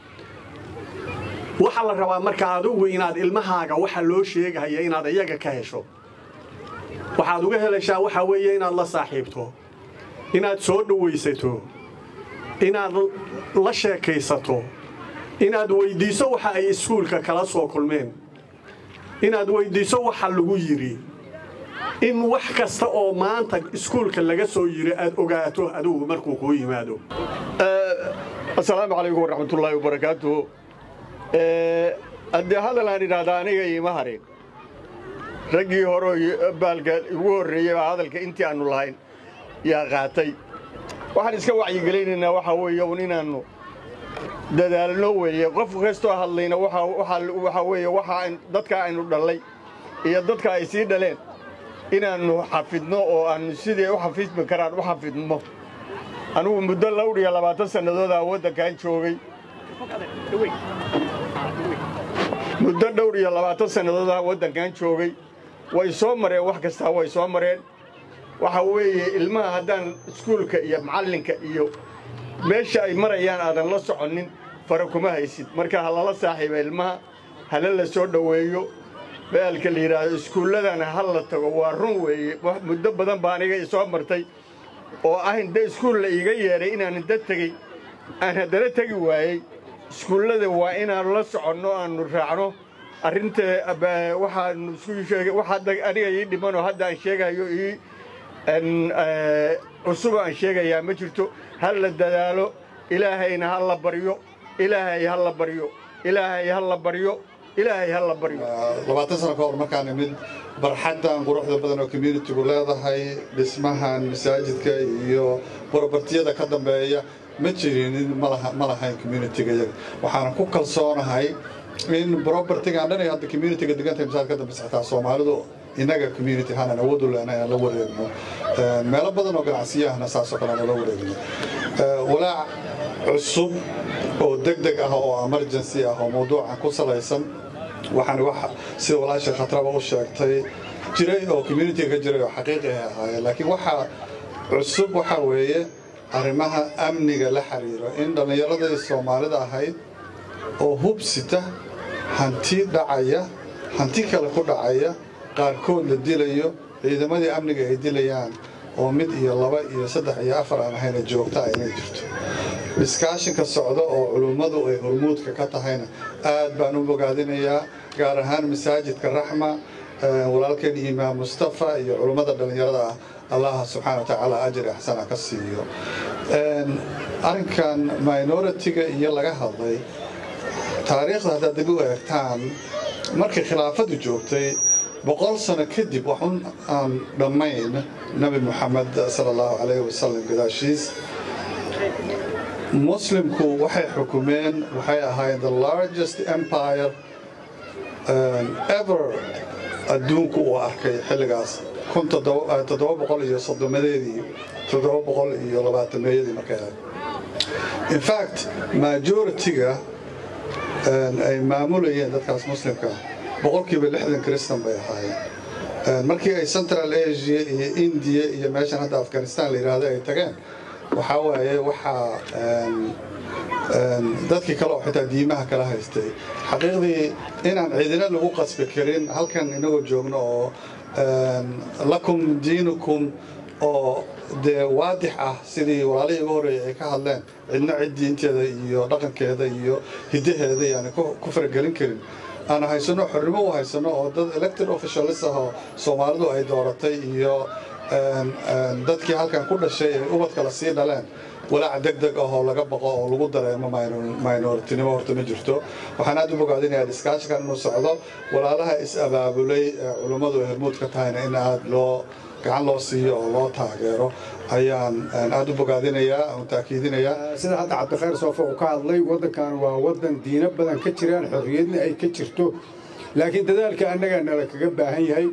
waxaa la rabaa marka adugu inaad ilmahaaga waxa loo sheegahaya inaad iyaga ka hesho waxaad uga helaysaa waxaa weeye inaad la saaxiibto inaad soo dhowaysato inaad la sheekaysato inaad weyddiiso waxa ay iskuulka kala soo kulmeen inaad weyddiiso waxa lagu yidhi in wax kasta oo maanta iskuulka laga soo yiri aad ogaato adugu markuu kuu yimaado asalaamu calaykum waraxmatullaahi wabarakaatu haddii hadal aan idhaahdaa aniga iima harin raggii hore baalka igu horreeyey baa hadalka intii aannu lahayn yaa qaatay waxaan iska wacyigelaynaynaa waxaa weeye un inaannu dadaalno weeye qof kastoo hadlayna waxaa weeye waxa dadka aynu dhallay iyo dadka ay sii dhaleen inaannu xafidno oo aannu sidii u xafidmi karaan u xafidmo anugu muddo lawr iyo labaatan sannadoodaa waddankan joogay muddo dhowr iyo labaatan sannadoodaa waddankan joogay way soo mareen wax kastaa way soo mareen waxa weeye ilmaha haddaan iskuulka iyo macallinka iyo meesha ay marayaan aadan la soconnin fara kuma haysid marka ha lala saaxiiba ilmaha hala la soo dhoweeyo baalka la yidhaahdo iskuulladana ha la tago waa run weeye muddo badan baa aniga isoo martay oo ah inda iskuul la iiga yeedhay inaan inda tegey aan haddana tegi waayey iskuullada waa inaannu la soconno aannu raacno arrinta waxaannu isku sheegay waxa aniga ii dhimanoo hadda aan sheegayo ii cusuba aan sheegayaa ma jirto ha la dadaalo ilaahayna ha la baryo ilaahay ha la baryo ilaahay ha la baryo ilaahay ha la baryo labaatan sano ka hor markaan imid barxaddan quruxda badan oo communitigu leedahay dhismahan masaajidka iyo borobartiyada ka dambeeya ma jirinin ma lahayn communitiga iyaga waxaan ku kalsoonahay in brobertigan dhan ay hadda communitiga degantahay masaajid ka dambeysa xitaa soomaalidu innaga community ahaan awood u lehna inaan la wareegno meelo badan oo ganacsiyahana saasoo kale aan la wareegno walaac cusub oo deg deg ah oo emergency ah oo mawduucan ku salaysan waxaan wax sida walaasha khatraba u sheegtay jiray oo communitiga ka jiray oo xaqiiqi ay ahaayeen laakiin waxa cusub waxaa weeye arrimaha amniga la xiriiro in dhallinyaradii soomaalida ahayd oo hubsita hanti dhacaya hanti kale ku dhacaya qaarkood la dilayo ciidamadii amniga ay dilayaan oo mid iyo laba iyo saddex iyo afar aan ahayna joogta inay jirto dhiskaashinka socda oo culummadu ay hormuudka ka tahayna aad baan u bogaadinayaa gaar ahaan masaajidka raxma walaalkeen imaam mustafa iyo culummada dhallinyarada ah allaha subxaana watacaala ajri axsana ka siiyo arrinkan minoritiga iyo laga hadlay taariikhda haddaad dib u eegtaan markii khilaafadu joogtay boqol sano kadib waxun aan dhammayn nabi muxamed sala allahu calayhi wasalam gadaashiis muslimku waxay xukumeen waxay ahaayeen the largest empire ever adduunku uu arkay xilligaas kun toddoba boqol iyo soddomadeedii toddoba boqol iyo labaatameeyadii markay ahayd in fact majority-ga ay maamulayeen dadkaas muslimka boqolkiiba lixdan kristan bay ahaayeen markii ay central asia iyo indiya iyo meeshan hadda afghanistan la yidhaahdo ay tageen waxaa waaye waxaa dadkii kale oo xitaa diimaha kala haystay xaqiiqdii inaan ciidina lagu qasbi karin halkan inagoo joogno oo lakum diinukum oo dee waadix ah sidii walaalihii ugu horreeyay ay ka hadleen cidna cid diinteeda iyo dhaqankeeda iyo hiddaheeda yaani ku faragelin karin aan haysano xornimo u haysano oo dad elected officialis ah oo soomaalidu ay dooratay iyo dadkii halkan ku dhashay ay ubadkala sii dhaleen walaac deg deg ah oo laga baqo oo lagu dareemo minoritinimo horta ma jirto waxaan aad u bogaadinayaa diskaashikan inuu socdo walaalaha is-abaabulay ee culummadu ay hormuud ka tahayna in aad loo gacan loo siiyo oo loo taageero ayaan aad u bogaadinayaa aan taakiidinayaa sida hadda cabdikhayr soofo uu ka hadlay waddankan waa waddan diino badan ka jiraan xorriyadna ay ka jirto laakiin dadaalka annaga nala kaga baahan yahay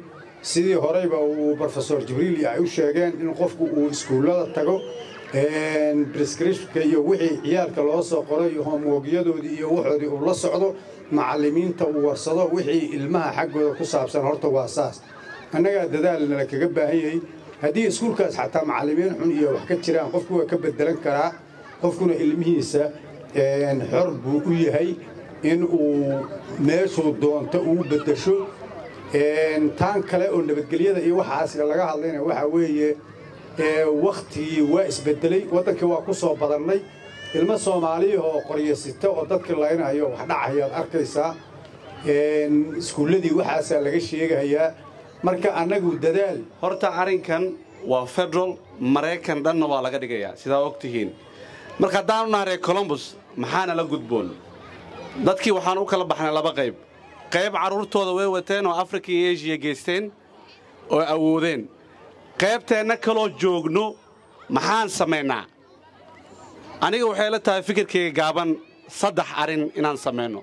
sidii horeyba uu brofesor jibriil ay u sheegeen in qofku uu iskuullada tago brescriptionka iyo wixii ciyaalka loo soo qoray iyo hoomwogyadoodii iyo waxoodii uu la socdo macallimiinta uu warsado wixii ilmaha xaggooda ku saabsan horta waa saas annagaa dadaal nala kaga baahan yahay haddii iskuulkaas xataa macallimiin xun iyo wax ka jiraan qofku waa ka bedelan karaa qofkuna ilmihiisa xor buu u yahay in uu meeshuu doonto uu beddesho taan kale oo nabadgelyada iyo waxaas laga hadlayna waxaa weeye wakhtigii waa isbedelay waddankii waa ku soo badannay ilmo soomaaliya oo qoryasita oo dadkii laynayo wax dhacayaad arkaysaa iskuulladii waxaasaa laga sheegayaa marka annagu dadaal horta arrinkan waa federal maraykan dhanna waa laga dhigayaa sidaa og tihiin marka haddaanu nahay reer colombus maxaana la gudboon dadkii waxaan u kala baxnay laba qayb qayb carruurtooda way wateen oo afrika iyo eshiya geysteen oo awoodeen qaybteenna kaloo joogno maxaan samaynaa aniga waxay la tahay fikirkayga gaaban saddex arrin inaan samayno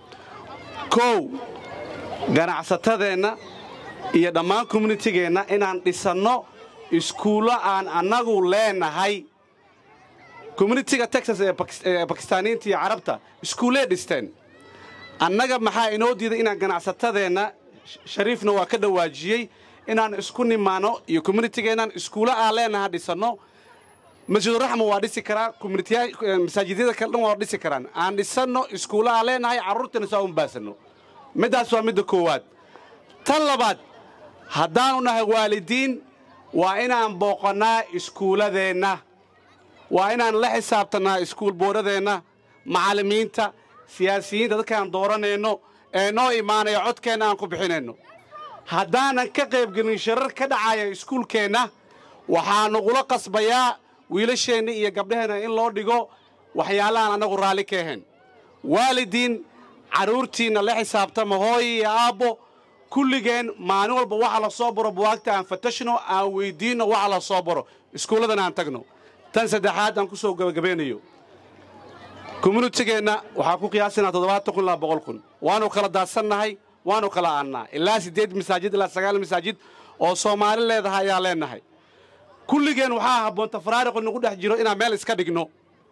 kow ganacsatadeenna iyo dhammaan communitigeenna inaan dhisanno iskuullo aan annagu leenahay communitiga texas ee bakistaaniyiinta iyo carabta iskuullee dhisteen annaga maxaa inoo diiday inaan ganacsatadeenna shariifna waa ka dhawaajiyey inaan isku nimaano iyo communitigeennan iskuulo aan leenaha dhisanno masjiduraxma waa dhisi karaa masaajidyada kale dhan waa dhisi karaan aan dhisanno iskuulo aan leenahay carruurtana saa un baasanno middaas waa midda koowaad tan labaad haddaanu nahay waalidiin waa inaan booqannaa iskuulladeenna waa inaan la xisaabtannaa iskuul boodhadeenna macallimiinta siyaasiyiinta dadkaan dooranayno ee noo imaanaya codkeenna aan ku bixinayno haddaanan ka qaybgelin shirar ka dhacaya iskuulkeenna waxaa nagula qasbayaa wiilasheenna iyo gabdhaheenna in loo dhigo waxyaalahaan annagu raalli ka ahayn waalidiin carruurtiinna la xisaabtama hooyo iyo aabbo kulligeen maalin walba waxa la soo baro buwaagta aan fatashno aan weyddiinno waxa la soo baro iskuulladan aan tagno tan saddexaad aan ku soo gabagabeynayo communitigeenna waxaa ku qiyaasanaa toddobaatan kun ilaa boqol kun waannu kala daadsannahay waannu kala aannaa ilaa siddeed masaajid ilaa sagaal masaajid oo soomaali leedahay ayaa leennahay kulligeen waxaa habboon tafaraariqu nagu dhex jiro inaan meel iska dhigno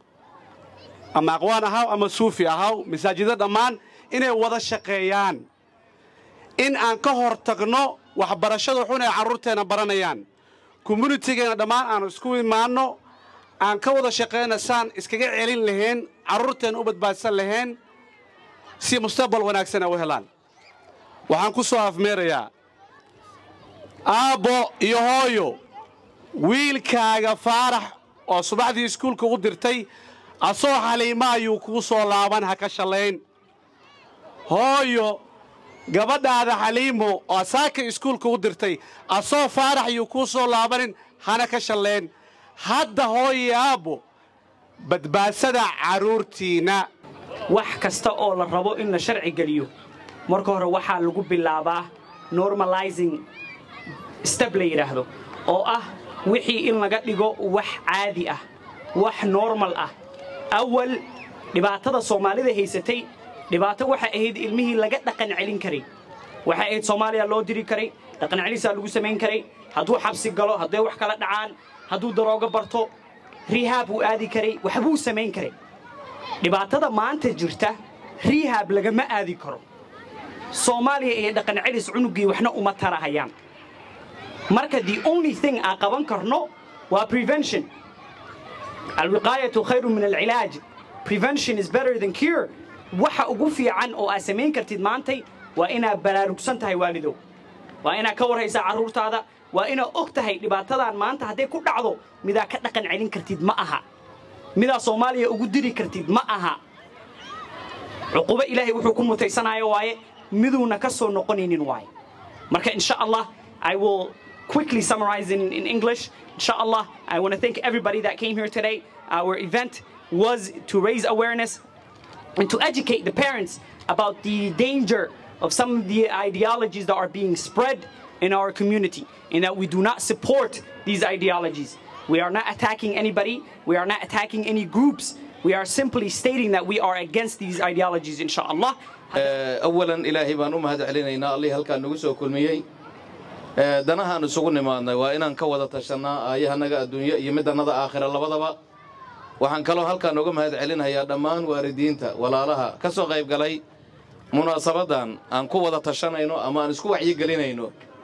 ama aqwaan ahaw ama suufi ahaw masaajidda dhammaan inay wada shaqeeyaan in aan ka hor tagno waxbarashada xun ay carruurteenna baranayaan communitigeenna dhammaan aanu isku imaanno aan ka wada shaqayna saan iskaga celin lahayn carruurteenna u badbaadsan lahayn si mustaqbal wanaagsan ay u helaan waxaan ku soo afmeerayaa aabbo iyo hooyo wiilkaaga faarax oo subaxdii iskuulka u dirtay asoo xaliima ayuu kuu soo laaban ha ka shallayn hooyo gabadhaada xaliimo oo saaka iskuulka u dirtay asoo faarax ayuu kuu soo laabanin hana ka shallayn hadda hooyo aabbo badbaadsada carruurtiinna wax kasta oo la rabo in la sharci geliyo marka hore waxaa lagu bilaabaa normalizing step la yidhaahdo oo ah wixii in laga dhigo wax caadi ah wax normal ah awal dhibaatada soomaalida haysatay dhibaato waxay ahayd ilmihii laga dhaqan celin karay waxay ahayd soomaaliya loo diri karay dhaqan celisaa lagu samayn karay hadduu xabsi galo hadday wax kala dhacaan hadduu daroogo barto rihaab uu aadi karay waxbuu samayn karay dhibaatada maanta jirta rihaab lagama aadi karo soomaaliya iyo dhaqan celis cunuggii waxna uma tarahayaan marka the only thing aan qaban karno waa prevention alwiqaayatu khayru min alcilaaj prevention is better than cure waxa ugu fiican oo aad samayn kartid maantay waa inaad baraarugsan tahay waalidow waa inaad ka warhaysaa carruurtaada waa inaad og tahay dhibaatadan maanta hadday ku dhacdo midaa ka dhaqan celin kartid ma aha midaa soomaaliya ugu diri kartid ma aha cuqubo ilaahay wuxuu ku mutaysanayo waaye miduuna ka soo noqonaynin waaye marka insha allah i will quickly summarize in, in english insha allah i want to thank everybody that came here today our event was to raise awareness and to educate the parents about the danger of some of the ideologies that are being spread in our community and that we do not support these ideologies. We are not attacking anybody, we are not attacking any groups. We are simply stating that we are against these ideologies, inshallah. أولا إلهي بان أمهد علينا الله هل كان نقصه كل ميي danahaan isugu nimaadnay waa inaan ka wada tashannaa aayahanaga adduunyo iyo midannada aakhira labadaba waxaan kaloo halkaan uga mahad celinayaa dhammaan waalidiinta walaalaha ka soo qayb galay munaasabaddan aan ku wada tashanayno ama aan isku wacyigelinayno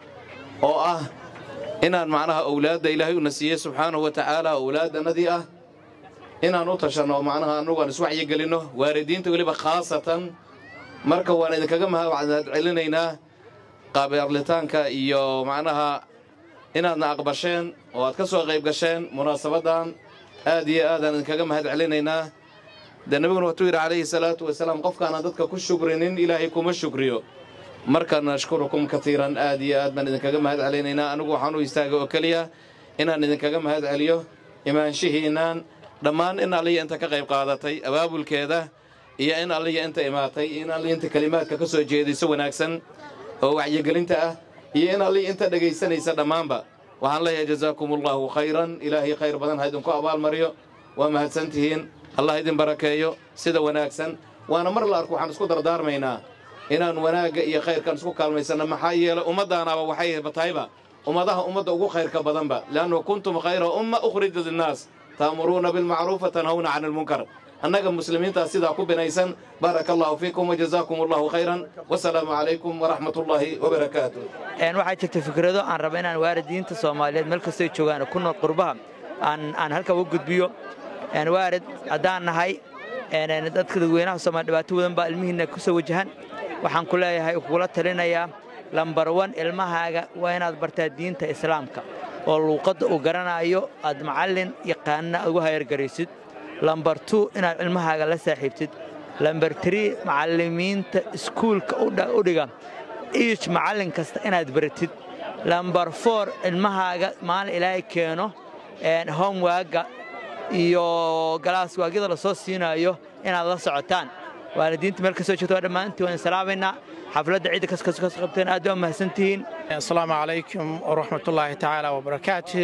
oo ah inaan macnaha owlaadda ilaahay una siiyey subxaanahu wa tacaala owlaaddannadii ah inaan u tashanno macnaha annugu aan iswacyigelinno waalidiinta weliba khaasatan marka waan idinkaga mahad celinaynaa qaabeerlitaanka iyo macnaha inaadna aqbasheen oo aad ka soo qayb gasheen munaasabaddan aad iyo aadaan idinkaga mahad celinaynaa dee nebiguna wuxuu yidhi calayhi salaatu wasalaam qofkaanaan dadka ku shukrinin ilaahay kuma shukriyo marka nashkurukum katiiran aad iyo aad baan idinkaga mahad celinaynaa anigu waxaan u istaagay oo keliya inaan idinkaga mahad celiyo imaanshihiinaan dhammaan in alliya inta ka qayb qaadatay abaabulkeeda iyo in alliya inta imaatay in alliya inta kelimaadka ka soo jeediso wanaagsan oo wacyigelinta ah iyo in alliya inta dhegaysanaysa dhammaanba waxaan leeyahay jazaakumullaahu khayran ilaahay khayr badan ha idinku abaalmariyo waa mahadsantihiin allah idin barakeeyo sida wanaagsan waana mar la arko waxaan isku dardaarmaynaa inaan wanaagga iyo khayrkan isku kaalmaysanno maxaa yeelay ummaddaanaaba waxay batahayba ummadaha ummadda ugu khayrka badanba leannu kuntum khayra umma ukhrijat linnaas ta'muruuna bilmacruufa tanhawna cani almunkar annaga muslimiintaa sidaa ku binaysan baaraka allahu fiikum wajazaakum allahu khayran wasalaamu calaykum waraxmat ullaahi wabarakaatu waxaa jirta fikrado aan raba inaan waalidiinta soomaaliyeed meel kastay joogaan ku nool qurbaha aan halka uga gudbiyo waarid haddaan nahay dadka dadweynaha soomaaliya dhibaato wadan baa ilmihiinna ku soo wajahan waxaan ku leeyahay kugula talinayaa lambar wan ilmahaaga waa inaad bartaa diinta islaamka oo luuqadda uu garanaayo aad macallin yaqaanna ugu hayargaraysid lambar tu inaad ilmahaaga la saaxiibtid lambar trii macallimiinta iskuulka u dhiga iij macallin kasta inaad baratid lambar foor ilmahaaga maalin ilaahay keeno homwaaga iyo galaaswaagyada la soo siinaayo inaad la socotaan waalidiinta meel kastoo joogto waa dhammaantii waan salaamaynaa xafladda ciidda kaskasoo kas qabteen aad waa mahadsantihiin asalaamu calaykum waraxmatullaahi tacaala wabarakaatu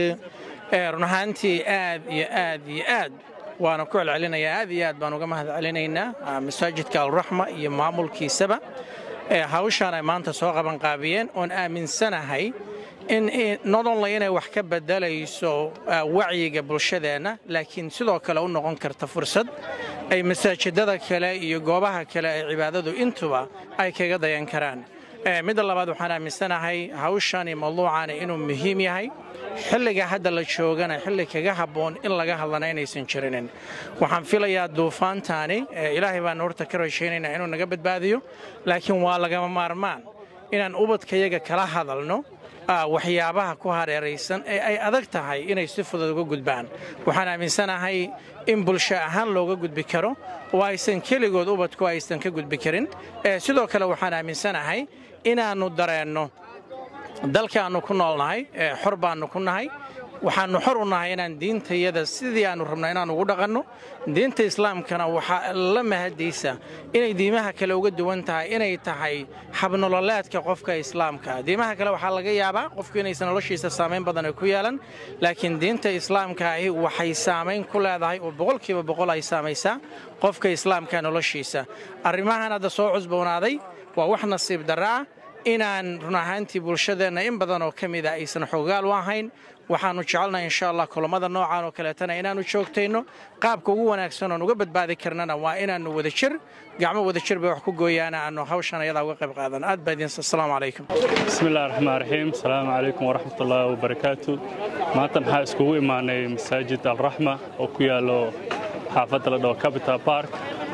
run ahaantii aad iyo aad iyo aad waana ku celcelinayaa aad iyo aad baan uga mahad celinaynaa masaajidka alraxma iyo maamulkiisaba hawshaan ay maanta soo qabanqaabiyeen oon aaminsanahay in not only inay wax ka beddelayso wacyiga bulshadeenna laakiin sidoo kale u noqon karta fursad ay masaajidada kale iyo goobaha kale ee cibaadadu intuba ay kaga dayan karaan midda labaad waxaan aaminsanahay hawshani mawduucani inuu muhiim yahay xilliga hadda la joogana xilli kaga habboon in laga hadlana inaysan jirinin waxaan filayaa duufaantaani ilaahay baan horta ka rajaynaynaa inuu naga badbaadiyo laakiin waa lagama maarmaan inaan ubadkayaga kala hadalno waxyaabaha ku hareeraysan ee ay adag tahay inay si fudud uga gudbaan waxaan aaminsanahay in bulsho ahaan looga gudbi karo oo aysan keligood ubadku aysan ka gudbi karin sidoo kale waxaan aaminsanahay inaannu dareenno dalkaannu ku noolnahay xor baannu ku nahay waxaannu xor u nahay inaan diintayada sidii aannu rabno inaan ugu dhaqanno diinta islaamkana waxaa la mahadaysa inay diimaha kale uga duwan tahay inay tahay habnololeedka qofka islaamka diimaha kale waxaa laga yaabaa qofku inaysan noloshiisa saamayn badan ay ku yeelan laakiin diinta islaamka ahi waxay saamayn ku leedahay oo boqolkiiba boqol ay saamaysaa qofka islaamka noloshiisa arrimahan hadda soo cusboonaaday waa wax nasiib darra ah inaan run ahaantii bulshadeenna in badan oo ka mida aysan xoogaal u ahayn waxaannu jecelnahay insha allah kulammada noocan oo kaleetana inaannu joogtayno qaabka ugu wanaagsan oon uga badbaadi karnana waa inaannu wadajir gacmo wadajir bay wax ku gooyaana aannu hawshan ayadaa uga qayb qaadan aad baa idiin asalaamu calaykum bismi illahi raxmaan raxiim asalaamu calaykum waraxmatullaahi wabarakaatu maanta maxaa iskugu imaanay masaajid alraxma oo ku yaallo xaafadda la dhaho capital park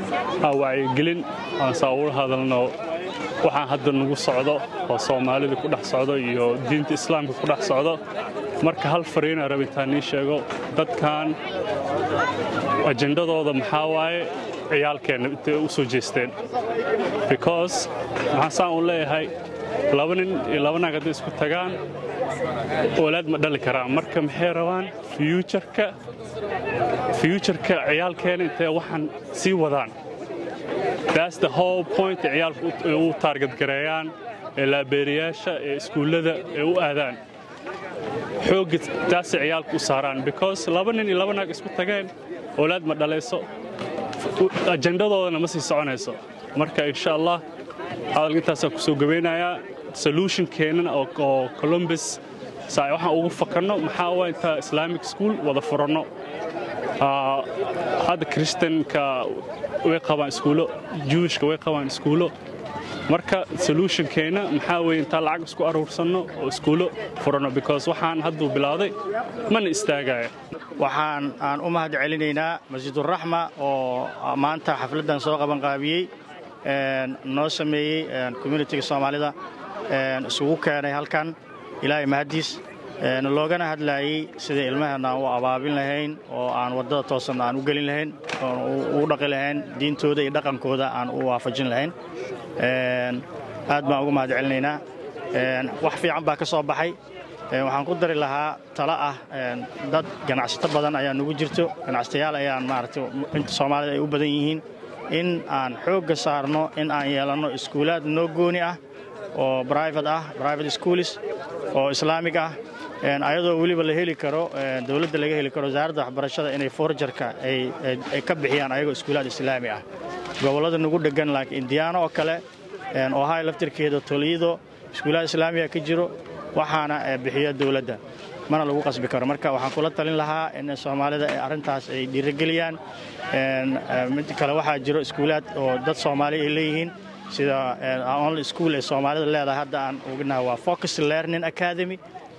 aa wacyigelin aan saa uga hadalno waxaan hadda nagu socdo oo soomaalida ku dhex socdo iyo diinta islaamka ku dhex socdo marka hal fariina rabitaan nii sheego dadkan ajendadooda maxaa waaye ciyaalkeenna intay u soo jeesteen because maxaan saan u leeyahay laba nin iyo laba naag hadday isku tagaan oolaad ma dhali karaan marka maxay rabaan fyuujarka fyuujarka ciyaalkeena intay waxaan sii wadaan that's the whole point ee ciyaalku u taarget gareeyaan ee laabeeriyaasha ee iskuullada ee u aadaan xoogga taasay ciyaalku u saaraan because laba nin iyo laba naag isku tageen oolaad ma dhalayso ajendadoodana ma sii soconayso marka insha allah hadalka intaasaan ku soo gabeynayaa solutionkeennana oo columbus saa waxaan ugu fakanno maxaa waa intaa islamic school wada furanno hadda christianka way qabaan iskuulo jewishka way qabaan iskuulo marka solutionkeena maxaa weye intaan lacag isku aruursanno oo iskuulo furanno because waxaan hadduu bilowday mana istaagaya waxaan aan u mahad celinaynaa masjiduraxma oo maanta xafladdan soo qabanqaabiyey noo sameeyey communitiga soomaalida isugu keenay halkan ilaahay mahaddiis loogana hadlaayey sida ilmaheenna aan u abaabin lahayn oo aan waddada toosan aan u gelin lahayn oon ugu dhaqi lahayn diintooda iyo dhaqankooda aan u waafajin lahayn aad baan ugu mahad celinaynaa wax fiican baa ka soo baxay waxaan ku dari lahaa talo ah dad ganacsato badan ayaa nugu jirto ganacsatayaal ayaan maaragtay inta soomaalida ay u badan yihiin in aan xoogga saarno in aan yeelanno iskuulaad noo gooni ah oo private ah private schools oo islaamig ah ayadoo weliba la heli karo dowladda laga heli karo wasaaradda waxbarashada inay forjarka ay ka bixiyaan ayagoo iskuulaad islaami ah gobollada nugu dhegan laakiin indiyaano oo kale ohay laftirkeeda tolido iskuulaad islaamiga ka jiro waxaana bixiya dowladda mana lagu qasbi karo marka waxaan kula talin lahaa in soomaalida arrintaas ay dhiirigeliyaan mid kale waxaa jiro iskuulaad oo dad soomaali ay leeyihiin sida only school ee soomaalida leedahay hadda aan ognaha waa focus learning academy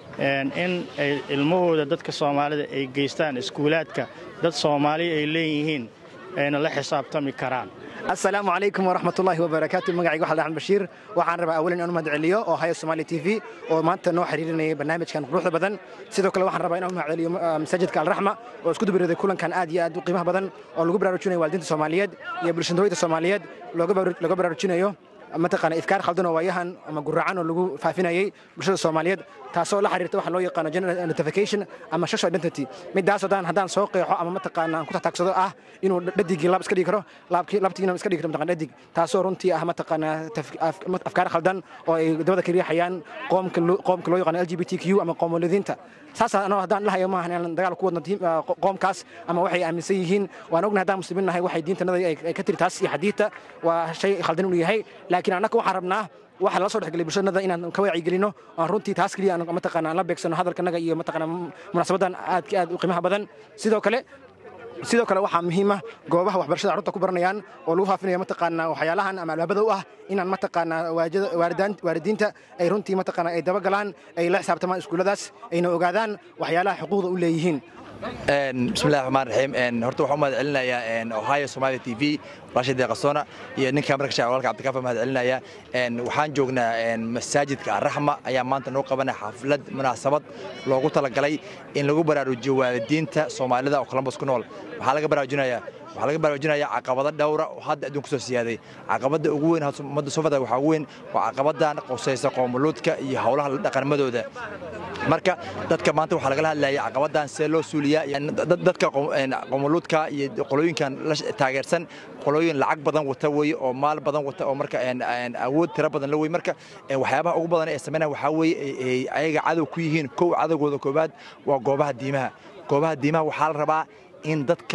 in ay ilmahooda dadka soomaalida ay geystaan iskuulaadka dad soomaali ay leeyihiin ayna la xisaabtami karaan asalaamu calaykum waraxmatullaahi wabarakaatu magacayga waxaa axmed bashiir waxaan rabaa awalan inaan u mahad celiyo oo haya somaali t v oo maanta noo xiriirinayay barnaamijkan quruxda badan sidoo kale waxaan rabaa inaan u mahad celiyo masaajidka alraxma oo isku dubariday kulankan aad iyo aad u qiimaha badan oo lagu baraarujinayo waalidiinta soomaaliyeed iyo bulshadooyada soomaaliyeed looga baraarujinayo mataqaana ifkaar khaldan oo waayahan ama guracan oo lagu faafinayay bulshada soomaaliyeed taasoo la xiriirta waxa loo yaqaano gender identification ama social identity midaas haddaan haddaan soo qeexo ama mataqaana aan ku taxtaagsado ah inuu dhadigii laab iska dhigi karo laabkii labtiina iska dhigi karo mataqana dhadig taasoo runtii ah mataqaana afkaar khaldan oo ay dabada ka riixayaan qoomka qoomka loo yaqaano lgbtq ama qoomoladiinta saas anoo haddaan dhahayo maaha inaan dagaal ku wadno qoomkaas ama waxay aaminsan yihiin waan ognahay haddaan muslimiin nahay waxay diintanada ay ka tiri taas iyo xadiidta waa shay khaldan inuu yahay laakiin annaka waxaan rabnaa waxaa lala soo dhexgelay bulshadnada inaan ka wacyigelino aan runtii taas keliya aan mataqaana aan la beegsano hadalkanaga iyo mataqaana munaasabadan aadka aad u qiimaha badan sidoo kale sidoo kale waxaa muhiim ah goobaha waxbarashada carruurta ku baranayaan oo lagu faafinayo mataqaana waxyaalahan ama albaabada u ah inaan mataqaana waalidiinta ay runtii mataqaana ay dabagalaan ay la xisaabtamaan iskuulladaas ayna ogaadaan waxyaalaha xuquuqda u leeyihiin bismillahi raxmaan raxiim horta waxaan u mahad celinayaa ohio somalia t v walaasha deeqasoona iyo ninka marka shacab walka cabdikaafa mahad celinaya waxaan joognaa masaajidka arraxma ayaa maanta noo qabanaya xaflad munaasabad loogu talagalay in lagu baraarujiyo waalidiinta soomaalida oo columbus ku nool waxaa laga baraarujinayaa waxaa laga baraarujinayaa caqabado dhowra oo hadda adduunka soo siyaaday caqabadda ugu weyn ummadda soo fada waxaa ugu weyn waa caqabadan qusaysa qoomuluudka iyo howlaha dhaqanmadooda marka dadka maanta waxaa lagala hadlaya caqabadan see loo suuliyaa dadka qoomuluudka iyo qolooyinkan la taageersan qolooyin lacag badan wata weye oo maal badan wata oo marka awood tiro badan la wey marka waxyaabaha ugu badan ee sameynaya waxaa weeye ayaga cadow ku yihiin kow cadowgooda koobaad waa goobaha diimaha goobaha diimaha waxaa la rabaa in dadka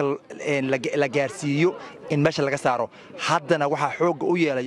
la gaarsiiyo in meesha laga saaro haddana waxaa xoogga u yeelay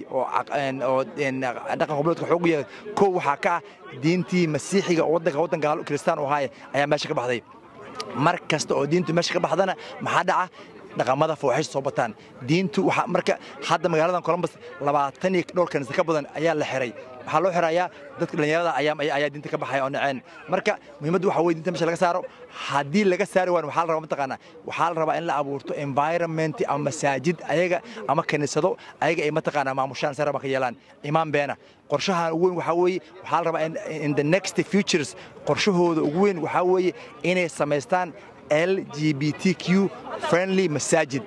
oo dhaqan qobloodka xoog u yeelay kow waxaa ka ah diintii masiixiga oo waddanka waddanka kiristaan u ahaaya ayaa meesha ka baxday mar kasta oo diintu meesha ka baxdana maxaa dhaca dhaqamada fooxays soo bataan diintu waxaa marka hadda magaaladan columbus labaatan iyo dhowr kanisa ka badan ayaa la xiray waxaa loo xirayaa dadka dhallinyarada ayaa diinta ka baxaya oo naceen marka muhiimaddu waxa weye diinta meesha laga saaro haddii laga saari waayo waxaa la rabaa mataqaanaa waxaa la rabaa in la abuurto environment ama masaajid ayaga ama kaniisado ayaga ay mataqaanaa maamushaan sare ka yeelaan imaan beena qorshahan ugu weyn waxaa weeye waxaa la rabaa in the next futures qorshahooda ugu weyn waxaa weeye inay samaystaan lgbtq friendly masaajid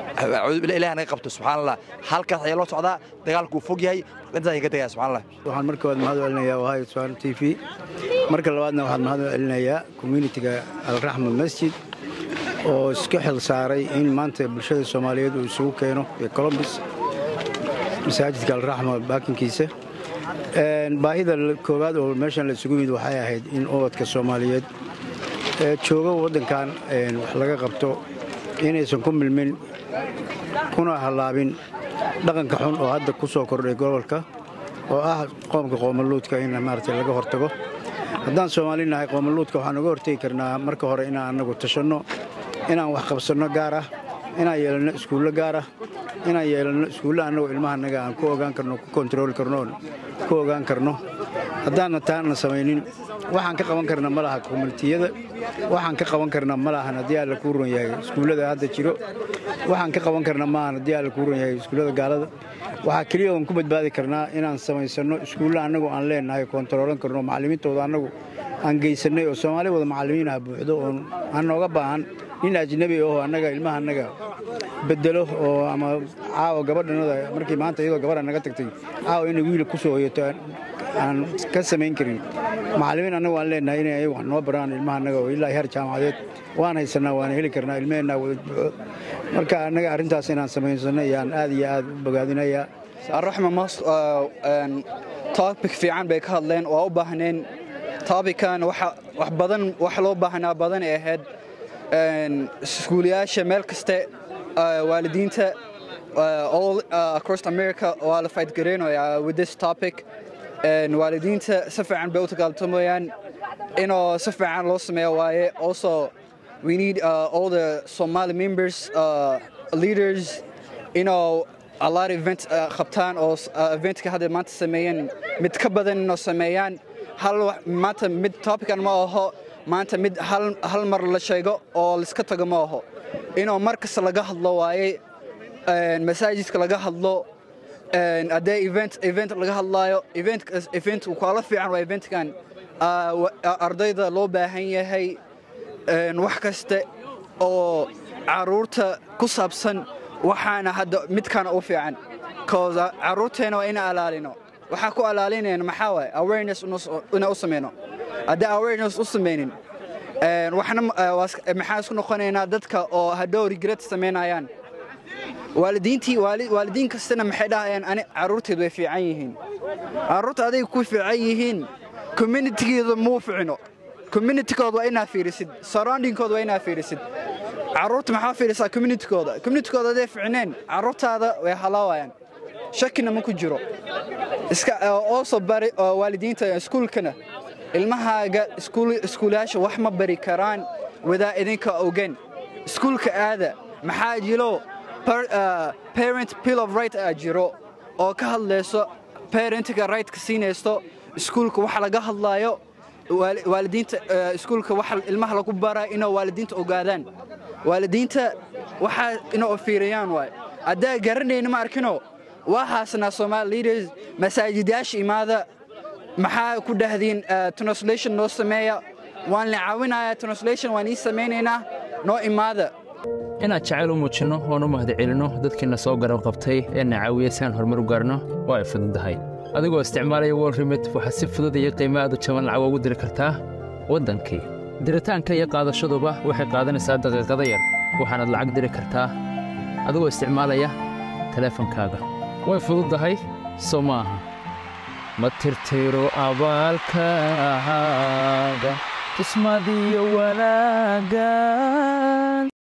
ilaah naga qabto subxaan allah halkaas ayaa loo socdaa dagaalku uu fog yahay intaas ayaan ka tegaya subxaan allah waxaan marka waad mahad celinayaa ohio somaali t v marka labaadna waxaan mahad celinayaa communitiga alraxma masjid oo iska xil saaray in maanta bulshada soomaaliyeed uu isugu keeno iyo colombus masaajidka alraxma baakinkiisa baahida koowaad oo meeshan la isugu yimid waxay ahayd in ubadka soomaaliyeed ee jooga waddankan wax laga qabto inaysan ku milmin kuna hallaabin dhaqanka xun oo hadda ku soo kordhay gobolka oo ah qoomka qoomaluudka in maaragtay laga hortago haddaan soomaali nahay qoomaluudka waxaan uga hortegi karnaa marka hore inaan annagu tashanno inaan wax qabsanno gaar ah inaan yeelanno iskuullo gaar ah inaan yeelanno iskuulle annagu ilmahanaga aan ku ogaan karno ku kontarooli karno oon ku ogaan karno haddaanna taana samaynin waxaan ka qaban karna ma laha komunitiyada waxaan ka qaban karna ma lahan haddii alla kuu ron yahay iskuullada hadda jiro waxaan ka qaban karna maahan haddii alla kuu ron yahay iskuullada gaalada waxaa keliya oon ku badbaadi karnaa inaan samaysanno iskuulle annagu aan leenahay kontaroolan karno macallimiintooda annagu aan geysannay oo soomaali wada macallimiin ah buuxdo oon aan nooga baahan nin ajnabi aho annaga ilmaha annaga bedelo oo ama caawa gabadhanada markii maanta iyadoo gabadha naga tagtay caawa inay wiila ku soo hoyato aan ka samayn karin macallimiin annagu aan leenahay inay ayagu wax noo baraan ilmaha annaga oo ilaa heer jaamacadeed waan haysanaa waana heli karnaa ilmaheenna wada buuxo marka annaga arrintaas inaan samaysanno ayaan aad iyo aad u bogaadinayaa arraxma mas topic fiican bay ka hadleen waa u baahneen topican wax badan wax loo baahnaa badan ay ahayd iskuulayaasha meel kaste waalidiinta all across america waa la fight gareynaya with this topic waalidiinta si fiican bay u dagaaltamayaan inoo si fiican loo sameeyo waaye also we need uh, all the somali members uh, leaders you know a lot of events uh, qabtaan oo uh, eventka hadda maanta sameeyeen mid ka badan inoo sameeyaan hal maanta mid topican ma aho maanta mid hal mar la sheego oo laiska tago ma aho inuu mar kasta laga hadlo waaye masaajidka laga hadlo haddee event event laga hadlaayo event event kala fiican waa eventkan ardayda loo baahan yahay wax kaste oo caruurta ku saabsan waxaana hadda midkaana u fiican cause caruurteena waa ina alaalino waxaa ku alaalinayna maxaa waaye awareness ina u samayno haddii awareness u samaynin waxna maxaa isku noqonaynaa dadka oo hadhow regret samaynayaan waalidiintii waalidiin kastana maxay dhahayaan ani carruurteedu way fiican yihiin carruurta aday ku fiican yihiin communitygeeda muu ficno communitykooda waa inaa fiirisid surroundingkooda waa inaa fiirisid carruurta maxaa fiirisaa communitykooda communitykooda hadday ficneen carruurtaada way halaawayaan shakina ma ku jiro iska also bari waalidiinta iskuulkana ilmahaaga iskuulayaasha wax ma bari karaan wadaa idinka ogen iskuulka aada maxaa jiro parent bill of right aa jiro oo ka hadlayso parentga rightka siinaysto iskuulka waxa laga hadlaayo waalidiinta iskuulka waxa ilmaha lagu baraa inuu waalidiinta ogaadaan waalidiinta waxaa inuu fiiriyaan waay haddaa garanayna ma arkino waa haasnaa somaali leaders masaajidayaasha imaada maxaa ku dhahdiin translation noo sameeya waan la caawinayaa translation waan ii samaynaynaa noo imaada inaad jacayl u muujinno oon u mahadcelinno dadkiina soo garab qabtay ee na caawiya si aan horumar u gaarno waa ay fududahay adigoo isticmaalaya wol remit waxaad si fudud iyo qiimo aad u jaban lacag ugu diri kartaa waddankii diritaanka iyo qaadashaduba waxay qaadanaysaa daqiiqada yar waxaanaad lacag diri kartaa adigoo isticmaalaya teleefankaaga way fududahay soo ma aha ma tirtiro abaalkaaga tusmadiyo wanaagga